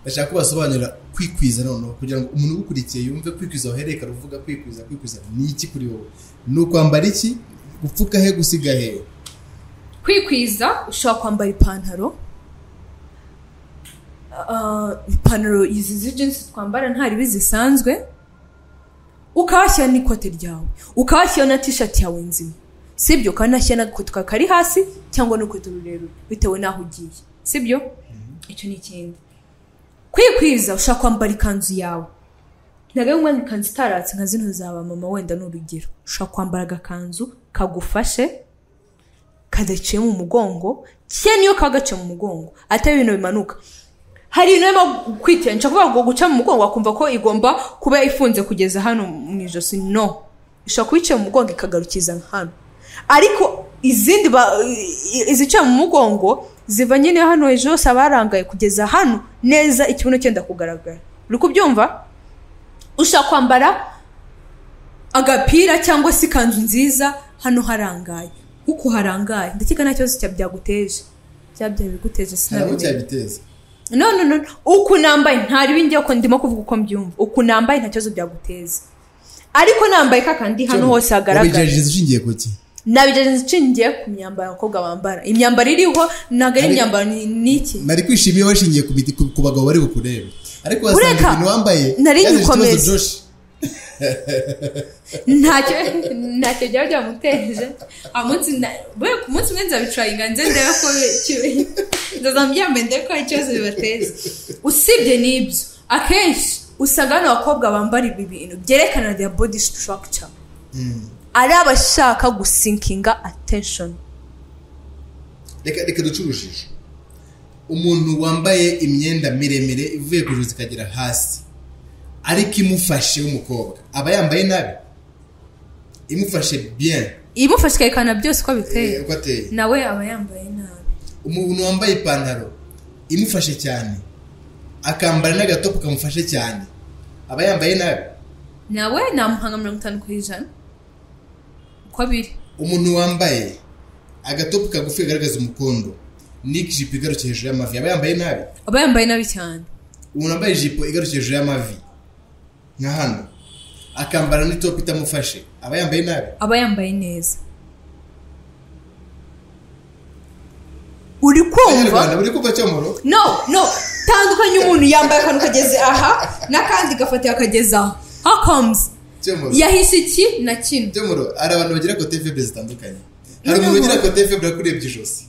ndashaka ko basobanurira kwikwiza noneho kugira ngo umuntu ugukurikiye yumve kwikwiza wahereka uvuga kwikwiza kwikwiza ni iki kuri wowe ni ukwambara iki gupfuka he gusiga he kwikwiza ushobora kwambara ipantaro Ah, ipantaro izi z'ijinsi twambara nta ribi zisanzwe ukahashyira n'ikote ryawe ukahashyira na tishati yawe nzima sibyo kandi nashyira n'agakweto kari hasi cyangwa n'urukweto rurerure bitewe n'aho ugiye sibyo icyo ni ikindi kwikwiza ushaka kwambara ikanzu yawe ntabwo ari umwanya ikanzu itaratse nka zino za ba mama wenda ni urugero ushobora kwambara agakanzu kagufashe kadaciye mu mugongo cye niyo kagaciye mu mugongo atari ibintu bimanuka hari ibintu birimo kwitera nshobora kuvuga ngo guca mu mugongo wakumva ko igomba kuba ifunze kugeza hano mu ijosi no ishobora kuba iciye mu mugongo ikagarukiza hano ariko izindi ba- i- i- iziciye mu mugongo ziva nyine hano hejuru hose abarangaye kugeza hano neza ikibuno cyenda kugaragara uri kubyumva ushaka kwambara agapira cyangwa se ikanzu nziza hano harangaye kuko harangaye ndakeka nta kibazo cya byaguteje byaba byabiguteje ntabwo sinabimenya cyabiteza no no no uku nambaye ntari binjya ko ndimo kuvuga uko mbyumva uku nambaye nta kibazo byaguteza ariko nambaye kakandi hano hose hagaragara ubigerageza ushingiye ku ki nabigerageza nshingiye ku myambaro abakobwa bambara imyambaro iriho ntabwo ari Ariko- imyambaro ni ni iki nari kwishimiye washingiye ku biti- ku- ku bagabo bari bukurebe ariko wasanga Ureka, ibintu wambaye nari byaje ikibazo nyikomeza. Josh. ntacyo ntacyo byaba byamuteje umunsi we ku munsi umwe nzabicurayinga nze ndebe ko nzazamuryambaye ndebe ko hari ikibazo bibateza usibye n'ibyo akenshi usanga hano abakobwa bambara ibi bintu byerekana their body structure ari abashaka gusinkinga attention reka reka duce urujijo umuntu wambaye imyenda miremire ivuye ku ijosi ikagera hasi ariko imufashe w'umukobwa aba yambaye nabi imufashe bien imufashe ikerekana byose uko biteye eh, uko ateye nawe aba yambaye nabi umuntu wambaye ipantaro imufashe cyane akambara n'agatopu kamufashe cyane aba yambaye nabi nawe namuhanga mirongo itanu ku ijana uko biri umuntu wambaye agatopu kagufi kagaragaza umukondo n'ijipo igarukiye hejuru y'amavi aba yambaye nabi aba yambaye nabi cyane umuntu wambaye ijipo igarukiye hejuru y'amavi nka hano akambara n'itopu itamufashe aba yambaye nabi aba yambaye neza uri kumva abanyarwanda buri kumva cyomoro no no tandukanye umuntu yambaye akantu kageze aha n'akandi gafatira akageze aha hakomuzi cyomoro yahise iki na kino cyomoro hari abantu bagira kote febre zitandukanye hari umuntu ugira kote febre akurebye ijosi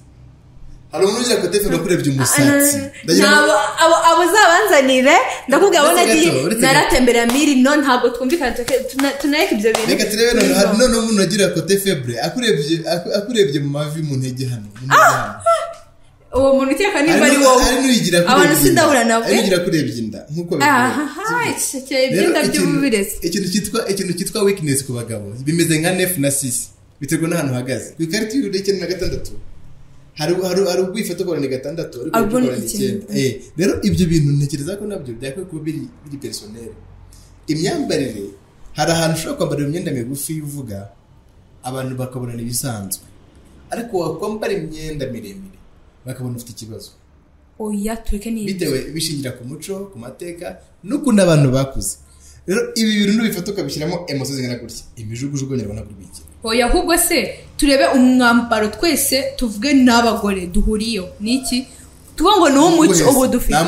hari umuntu ugira kote febre akurebye umusatsi ndagira ngo- Nabo- abo- abo uzabanzanire ndakubwira abo Uretse nagiye gato, uretse gato. naratemberera miri no ntabwo twumvikana tuke- tuna- tunareka ibyo bintu reka turebe noneho hari noneho umuntu agira kote febre akurebye aku- akurebye mu mavi mu ntege hano mu ntege hano. uwo muntu ukeka nimba ari Hari wowe n'uyigira abantu kurebye inda sindahura nawe hari n'uyigira kurebye inda nk'uko aha bigoye. icyekeye Rero ibyenda ikintu- by'ububirezi ikintu cyitwa ikintu cyitwa weakness ku bagabo bimeze nka nef na sisi biterwa n'ahantu uhagaze ku ikarita y'ururimi icyenda na gatandatu hari hari hari ubwo uyifata ukabona ni gatandatu ariko Ahubwo ni ukabona ni icyenda icyenda. Eh, rero ibyo bintu ntekereza ko nabyo byakwiye kuba biri biri personel imyambarire hari ahantu ushobora kwambara imyenda migufi uvuga abantu bakabona ni ibisanzwe ariko wakwambara imyenda miremire bakabona ufite ikibazo oya tureke n'iyi bitewe bishingira ku muco ku mateka n'ukuntu abantu bakuze rero ibi bintu nubifata ukabishyiramo emoso zingana gutya imijugujugu nyarwanda kuri biki oya ahubwo se turebe umwambaro twese tuvuge n'abagore duhuriyeho ni iki tuvuga ngo ni uw'umuco ubu dufite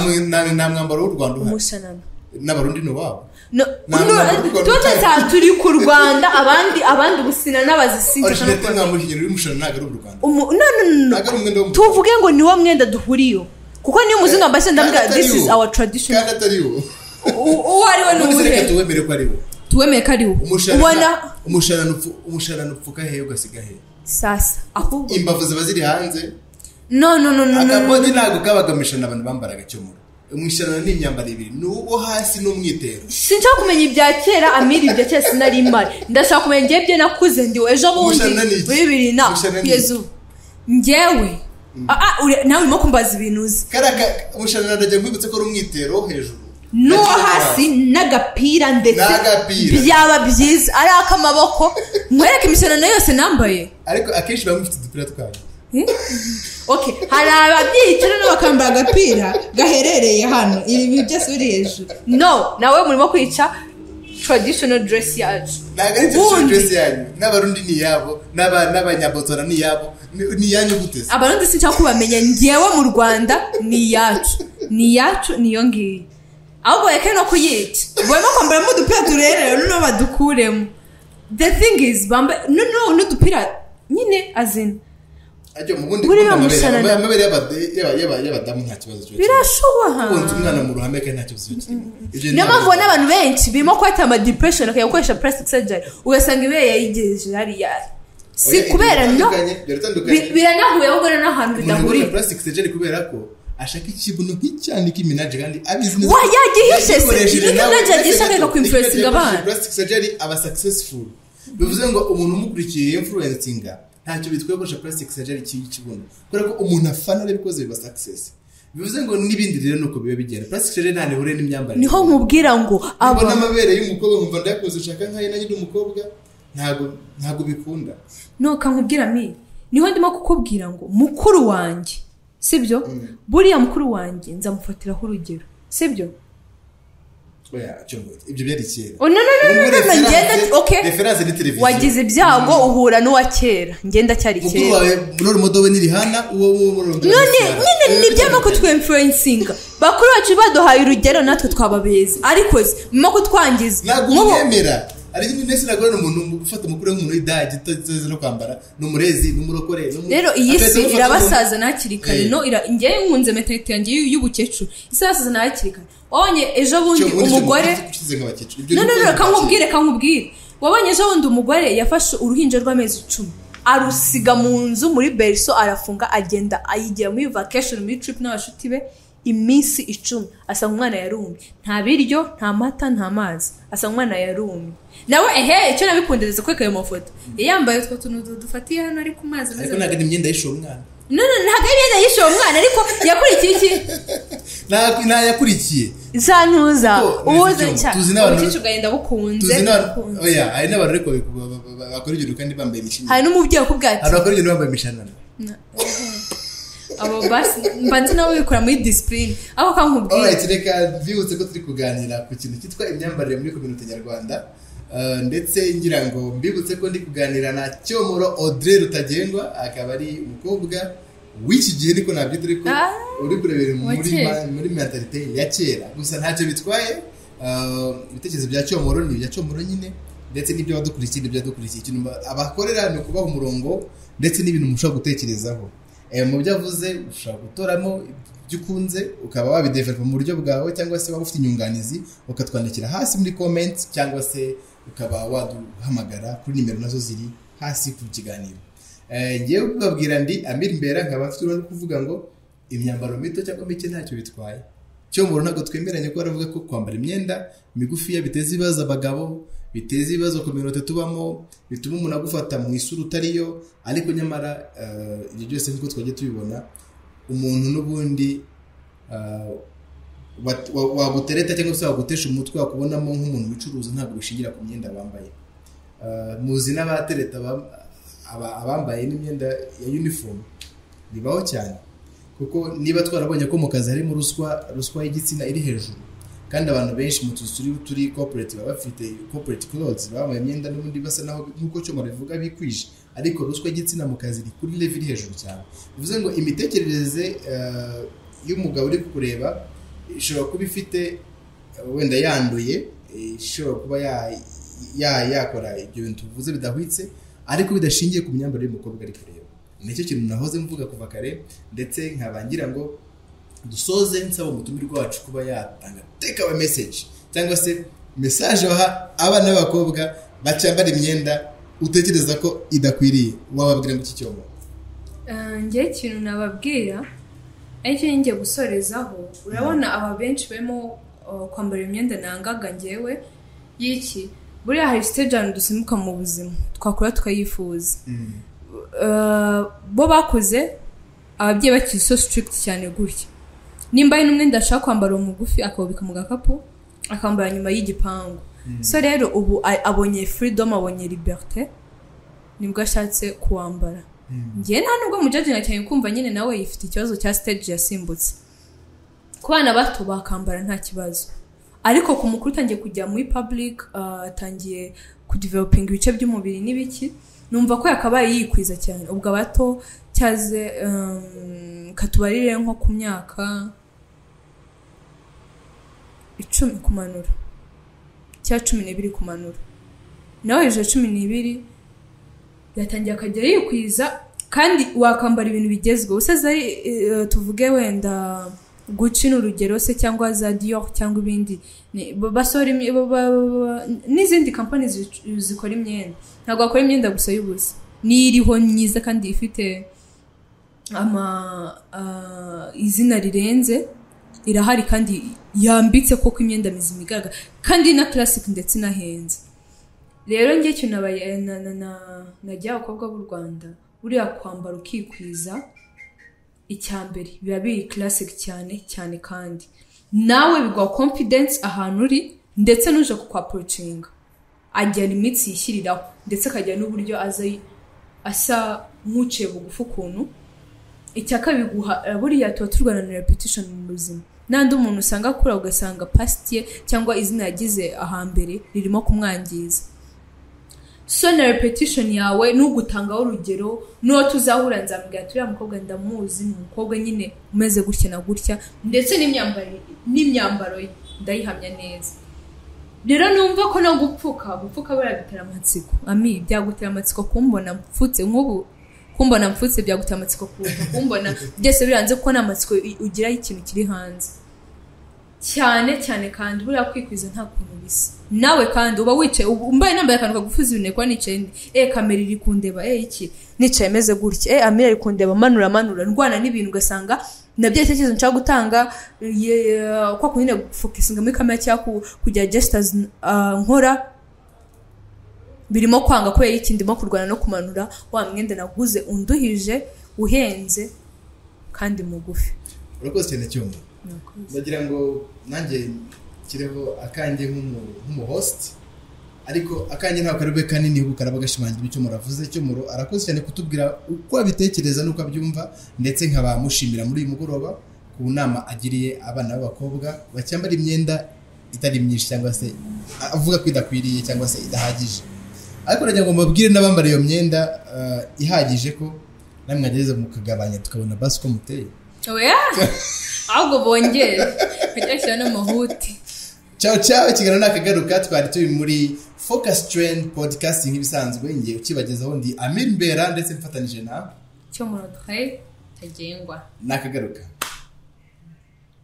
nta mwambaro w'u rwanda uhari umushanana n'abarundi ni uwabo No, Nta no, mwambaro w'u Rwanda tuba utari. tuza- turi ku rwanda abandi abandi ubusina n'abazisingiza no orishinete kuba- nta muhinyeri uri mushana ntabwo ari ubw'u rwanda Umu- no, no, no, no. ntabwo ari umwenda wo mu tuvuge ngo ni wo mwenda duhuriyeho kuko niyo umuzungu ambaye icyenda Kandi ndavuga atari this is wo. our tradition kandi atari wo U- uwo ari we ni none se reka uwuhe tuwemere ko ari wo tuwemeye ko ari wo ubona umushanana umushanana upfu- umushanana upfuka hehe ugasiga hehe sasa ahubwo imbavu ziba ziri hanze no no no no no, no akabodi ntabwo kabaga mu ishanana abantu bambaraga cyomoro mu ishanana ni imyambaro ibiri ni uwo hasi n'umwitero sinshaka kumenya ibya kera amiri ibya kera sinari imari ndashaka kumenya ngewe ibyo nakuze ndi ejo bundi Gushana ni iki? muri bibiri na Gushana ni kugeza ubu ngewe Ah, ah, uri- nawe urimo kumbaza ibintu uzi karaka umushanana ndajya nkwibutse ko ari umwitero wo hejuru n'uwo hasi n'agapira ndetse N'agapira. byaba byiza ari ak'amaboko nkwereke imishanana yose nambaye ariko akenshi bamwe bafite udupira twayo Eh? Okay, hari ababyicara no bakambara agapira gaherereye hano ibi byose biri hejuru no nawe murimo kwica traditional dress yacu ntabwo ari traditional Ubundi- dress yanyu n'abarundi ni iyabo n'aba- n'abanyabotswana ni iyabo ni- ni iyanyu guteze abarundi sinshaka kubamenya ngewe mu rwanda ni iyacu ni iyacu niyo ngiyo ahubwo reka no kuyica barimo kwambaramo udupira turerera noneho badukuremo the thing is bambaye noneho n'udupira nyine azina ajya mu bundi Buriya gukunda amabere mushanana. amabere y'abade- y'aba- y'aba- y'abadamu nta kibazo kiba kirimo birashoboka konsa umwana mu ruhame kandi nta kibazo kiba kirimo Ibyo niyo ntabwo- mpamvu ubona abantu benshi birimo kwata ama depression bakajya gukoresha plastic surgery ugasanga ibere yayigejeje hariya si Oya, kubera no biratandukanye, biratandukanye. bi- biranahuye ahubwo rero n'ahantu umuntu agura bidahuriye plastic surgery kubera ko ashaka ikibuno nk'icyane k'iminaje kandi abizi neza Wa, yagihishe se. yagikoreshe Ibyo nawe, nagiye agisha ariko akakwimpurisinga iyo akoresheje abana. plastic surgery aba successful bivuze ngo umuntu umukurikiye influencinga ntacyo bitwaye gukoresha plastic surgery cy'ikibuno kubera ko umuntu afana areba ikoze biba success bivuze ngo n'ibindi rero nuko biba bigenda plastic surgery nta nihuriye n'imyambarire niho nkubwira ngo mbona aba amabere y'umukobwa nkumva ndayakoze ushaka nkayo nanjye ndi umukobwa ntabwo ntabwo bikunda nuka nkubwira mi niho ndimo kukubwira ngo mukuru wanjye sibyo buriya mukuru wanjye nzamufatiraho urugero sibyo oya cyangwa ibyo byari kera Oh, no, no, no, no, no, no, ngenda okay referanse ni televiziyo wagize ibyago uhura n'uwa kera ngenda cyari mukuru kera wawe rora umudobe n'irihana uwo wowe muri rora umudobe none n'irihana. nyine ni ibyama kutwemfurensinga bakuru bacu baduhaye urugero natwe twaba beza ariko murimo kutwangiza ntabwo Nk'ubu- umwemera ari ibintu ndetse ntabwo ari umuntu ufata umukuru w'umuntu w'idage utazi no kwambara ni umurezi ni umurokore ni umu- rero iyi Akazi si gufata irabasaza n'akiri kare Eh. no ira- njyewe nkunze mentalite yanjye y'u- y'ubukecuru isabasaza n'akiri kare wabonye ejo bundi Cyangwa ubundi kintu umugore ukize nk'abakecuru. Ibyo no ni no no ukwemera reka abakecuru. nkubwire reka nkubwire wabonye ejo bundi umugore yafashe uruhinja rw'amezi icumi arusiga mu nzu muri beriso arafunga agenda ayigira muri vacation muri trip n'abashuti be iminsi icumi asanga umwana yarumye nta biryo nta mata nta mazi asanga umwana yarumye nawe ehe icyo nabikundereza kwereka ayo mafoto yambaye utwo tuntu dufatiye hano ari ku mazi ameze ariko ntabwo ari imyenda y'ishuwo umwana no no ntabwo ari imyenda yishe uwo mwana ariko yakurikiye iki Nta- nta yakurikiye za ntuza Kuko ubuze neza cyane tuzi n'abantu- ubukecuru bwagenda bukunze tuzi n'abantu bukunze. oya hari n'abantu ariko ba- ba- ba- bakora ibyo kandi bambaye imishinga hari n'umubyeyi wakubwira ati hari abakora ibyo bambaye imishanana abo basi mba nzi nabo bikora muri disipurine aho kankubwira Alright, reka bibutse ko turi kuganira ku kintu cyitwa imyambarire muri kominote nyarwanda Uh, ndetse ngira ngo mbibutse ko ndi kuganira na cyomoro audrey rutagengwa akaba ari umukobwa w'iki gihe ariko nabyita ariko Ah, uri kurebera wa muri kera. ma- muri mentalite ya kera gusa ntacyo bitwaye Uh, ibitekerezo bya cyomoro ni ibya cyomoro nyine ndetse n'ibyo badukurikiye n'ibyo badukurikiye ikintu ba- abakorera ni ukubaha umurongo ndetse n'ibintu mushobora gutekerezaho Eh, mu byo avuze ushobora gutoramo ibyo ukunze ukaba wabidevelopa mu buryo bwawe cyangwa se waba ufite inyunganizi ukatwandikira hasi muri comment cyangwa se ukaba waduhamagara kuri nimero nazo ziri hasi ku kiganiro Eh, ngewe kubabwira ndi amir mbera nkaba mfite uruhare rwo kuvuga ngo imyambaro mito cyangwa mike ntacyo bitwaye cyo mbona ntabwo twemeranya ko baravuga ko kwambara imyenda migufiya biteza ibibazo abagabo biteza ibibazo ku minota tubamo bituma umuntu agufata mu isura utariyo ariko nyamara eh, ibyo byose nk'uko twagiye tubibona umuntu n'ubundi eh, wat- wa- wagutereta cyangwa se wagutesha umutwe wakubonamo nk'umuntu wicuruza ntabwo bishingira ku myenda bambaye Eh, muzi n'abatereta bam- aba- abambaye n'imyenda ya uniforme bibaho cyane kuko niba twarabonye ko mu kazi harimo ruswa ruswa y'igitsina iri hejuru kandi abantu benshi mu tuzu turi turi corporate baba bafite corporate clothes bambaye imyenda n'ubundi basa naho nk'uko cyo bivuga bikwije ariko ruswa y'igitsina mu kazi iri kuri level iri hejuru cyane bivuze ngo imitekerereze eh, y'umugabo uri kureba ishobora kuba ifite eh, wenda yanduye eh, ishobora kuba ya- ya- yakora ibyo bintu tuvuze bidahwitse ariko bidashingiye ku myambarire y'umukobwa ari kureba nicyo kintu nahoze mvuga kuva kare ndetse nkaba ngira ngo dusoze nsaba umutumirwa wacu kuba yatanga take our message cyangwa se message baha abana b'abakobwa bacyambara imyenda utekereza ko idakwiriye wababwira ngo iki cyobo ngewe ikintu nababwira aricyo ngiye gusorezaho urabona aba benshi barimo uh, kwambara imyenda nangaga ngewe y'iki buriya hari stage ahantu dusimbuka mu buzima twakora tukayifuza Uh, bo bakuze ababyeyi bakiri so strict cyane gutya nimba hari n'umwenda ashaka kwambara uwo mugufi akawubika mu gakapu akambara nyuma y'igipangu so rero ubu a- abonye freedom abonye liberté nibwo ashatse kuwambara njyewe nta nubwo mujajinga cyane kumva nyine nawe yifite ikibazo cya stage yasimbutse ku bana bato bakambara nta kibazo ariko ku mukuru utangiye kujya muri public uh, atangiye kudevelopinga ibice by'umubiri n'ibiki numva ko yakabaye yikwiza cyane ubwo abato cyaze um, katubarire nko ku myaka icumi kumanura cyangwa cumi n'ibiri kumanura nawe hejuru ya cumi n'ibiri yatangiye akajya yikwiza kandi wakambara ibintu bigezweho se zari eh, tuvuge wenda guca ni urugero se cyangwa za dior cyangwa ibindi ni- ba- basohora imye- ba- ba- ba- n'izindi kampani zic- zikora imyenda ntabwo bakora imyenda gusa y'ubusa niyo iriho myiza kandi ifite ama ah, izina rirenze irahari kandi yambitse koko imyenda mizima igaragara kandi na classic ndetse inahenze rero njye cyo nabaye na na na najya abakobwa b'u Rwanda buriya kwambara ukikwiza icya mbere biba biri classic cyane cyane kandi nawe biguha confidence ahantu uri ndetse n'uje kukwaprocinga agira limits yishyiriraho ndetse akagira n'uburyo aza asa nk'uciye bugufi ukuntu icya kabiri guha buriya tuba turwana na repetition mu buzima n'andi umuntu usanga akura ugasanga past ye cyangwa izina yagize ahambere ririmo kumwangiza so na repetition yawe nugutangaho urugero nuwo tuzahura nzamubwira turiya mukobwa ndamuzi ni umukobwa nyine umeze gutya na gutya ndetse n'imyambaro n'imyambaro ye ndayihamya neza rero numva ko no gupfuka gupfuka baragutera amatsiko ami byagutera amatsiko kumbona mfutse nk'ubu kumbona mfutse byagutera amatsiko kuruta kumbona byose biranze kuko ni amatsiko i- ugiraho ikintu kiri hanze cyane cyane kandi buriya kwikwiza nta kuntu bisa nawe kandi uba wicaye uba- mbaye nambaye akantu kagufuza ibintu kuba nicaye ndi- eh kamera iri kundeba eh iki nicaye meze gutya eh amira iri kundeba manura manura ndwana n'ibintu ugasanga nabyo icyerekezo nshaka gutanga ye- kwa kundi nyine gufokesinga muri kamera cyangwa ku- kujya gestures ah, nkora birimo kwanga kubera iki ndimo kurwana no kumanura wa mwenda naguze unduhije uhenze kandi mugufi urakoze cyane cyuma Murakoze. ndagira ngo nanjye nshyireho akanjye nk'umu- nk'umuhost ariko akanjye ntabwo ari bwe kanini ahubwo karaba gashimangira icyo muravuze icyo muro arakoze cyane kutubwira uko abitekereza n'uko abyumva ndetse nkabamushimira muri uyu mugoroba ku nama agiriye abana b'abakobwa bacyambara imyenda itari myinshi cyangwa se avuga ko idakwiriye cyangwa se idahagije ariko nagira ngo mubabwire n'abambara iyo mwenda eh, ihagije ko namwe mwagereza mukagabanya tukabona basi uko muteye oya ahubwo bongere bajya bashyira n'amahuti Ciao ciao ikiganiro ni akagaruka twari turi muri Focus Train Podcast nk'ibisanzwe ngiye ukibagezaho ndi Amir Mbera ndetse mfatanyije na cyo mu rutwe tagengwa ni akagaruka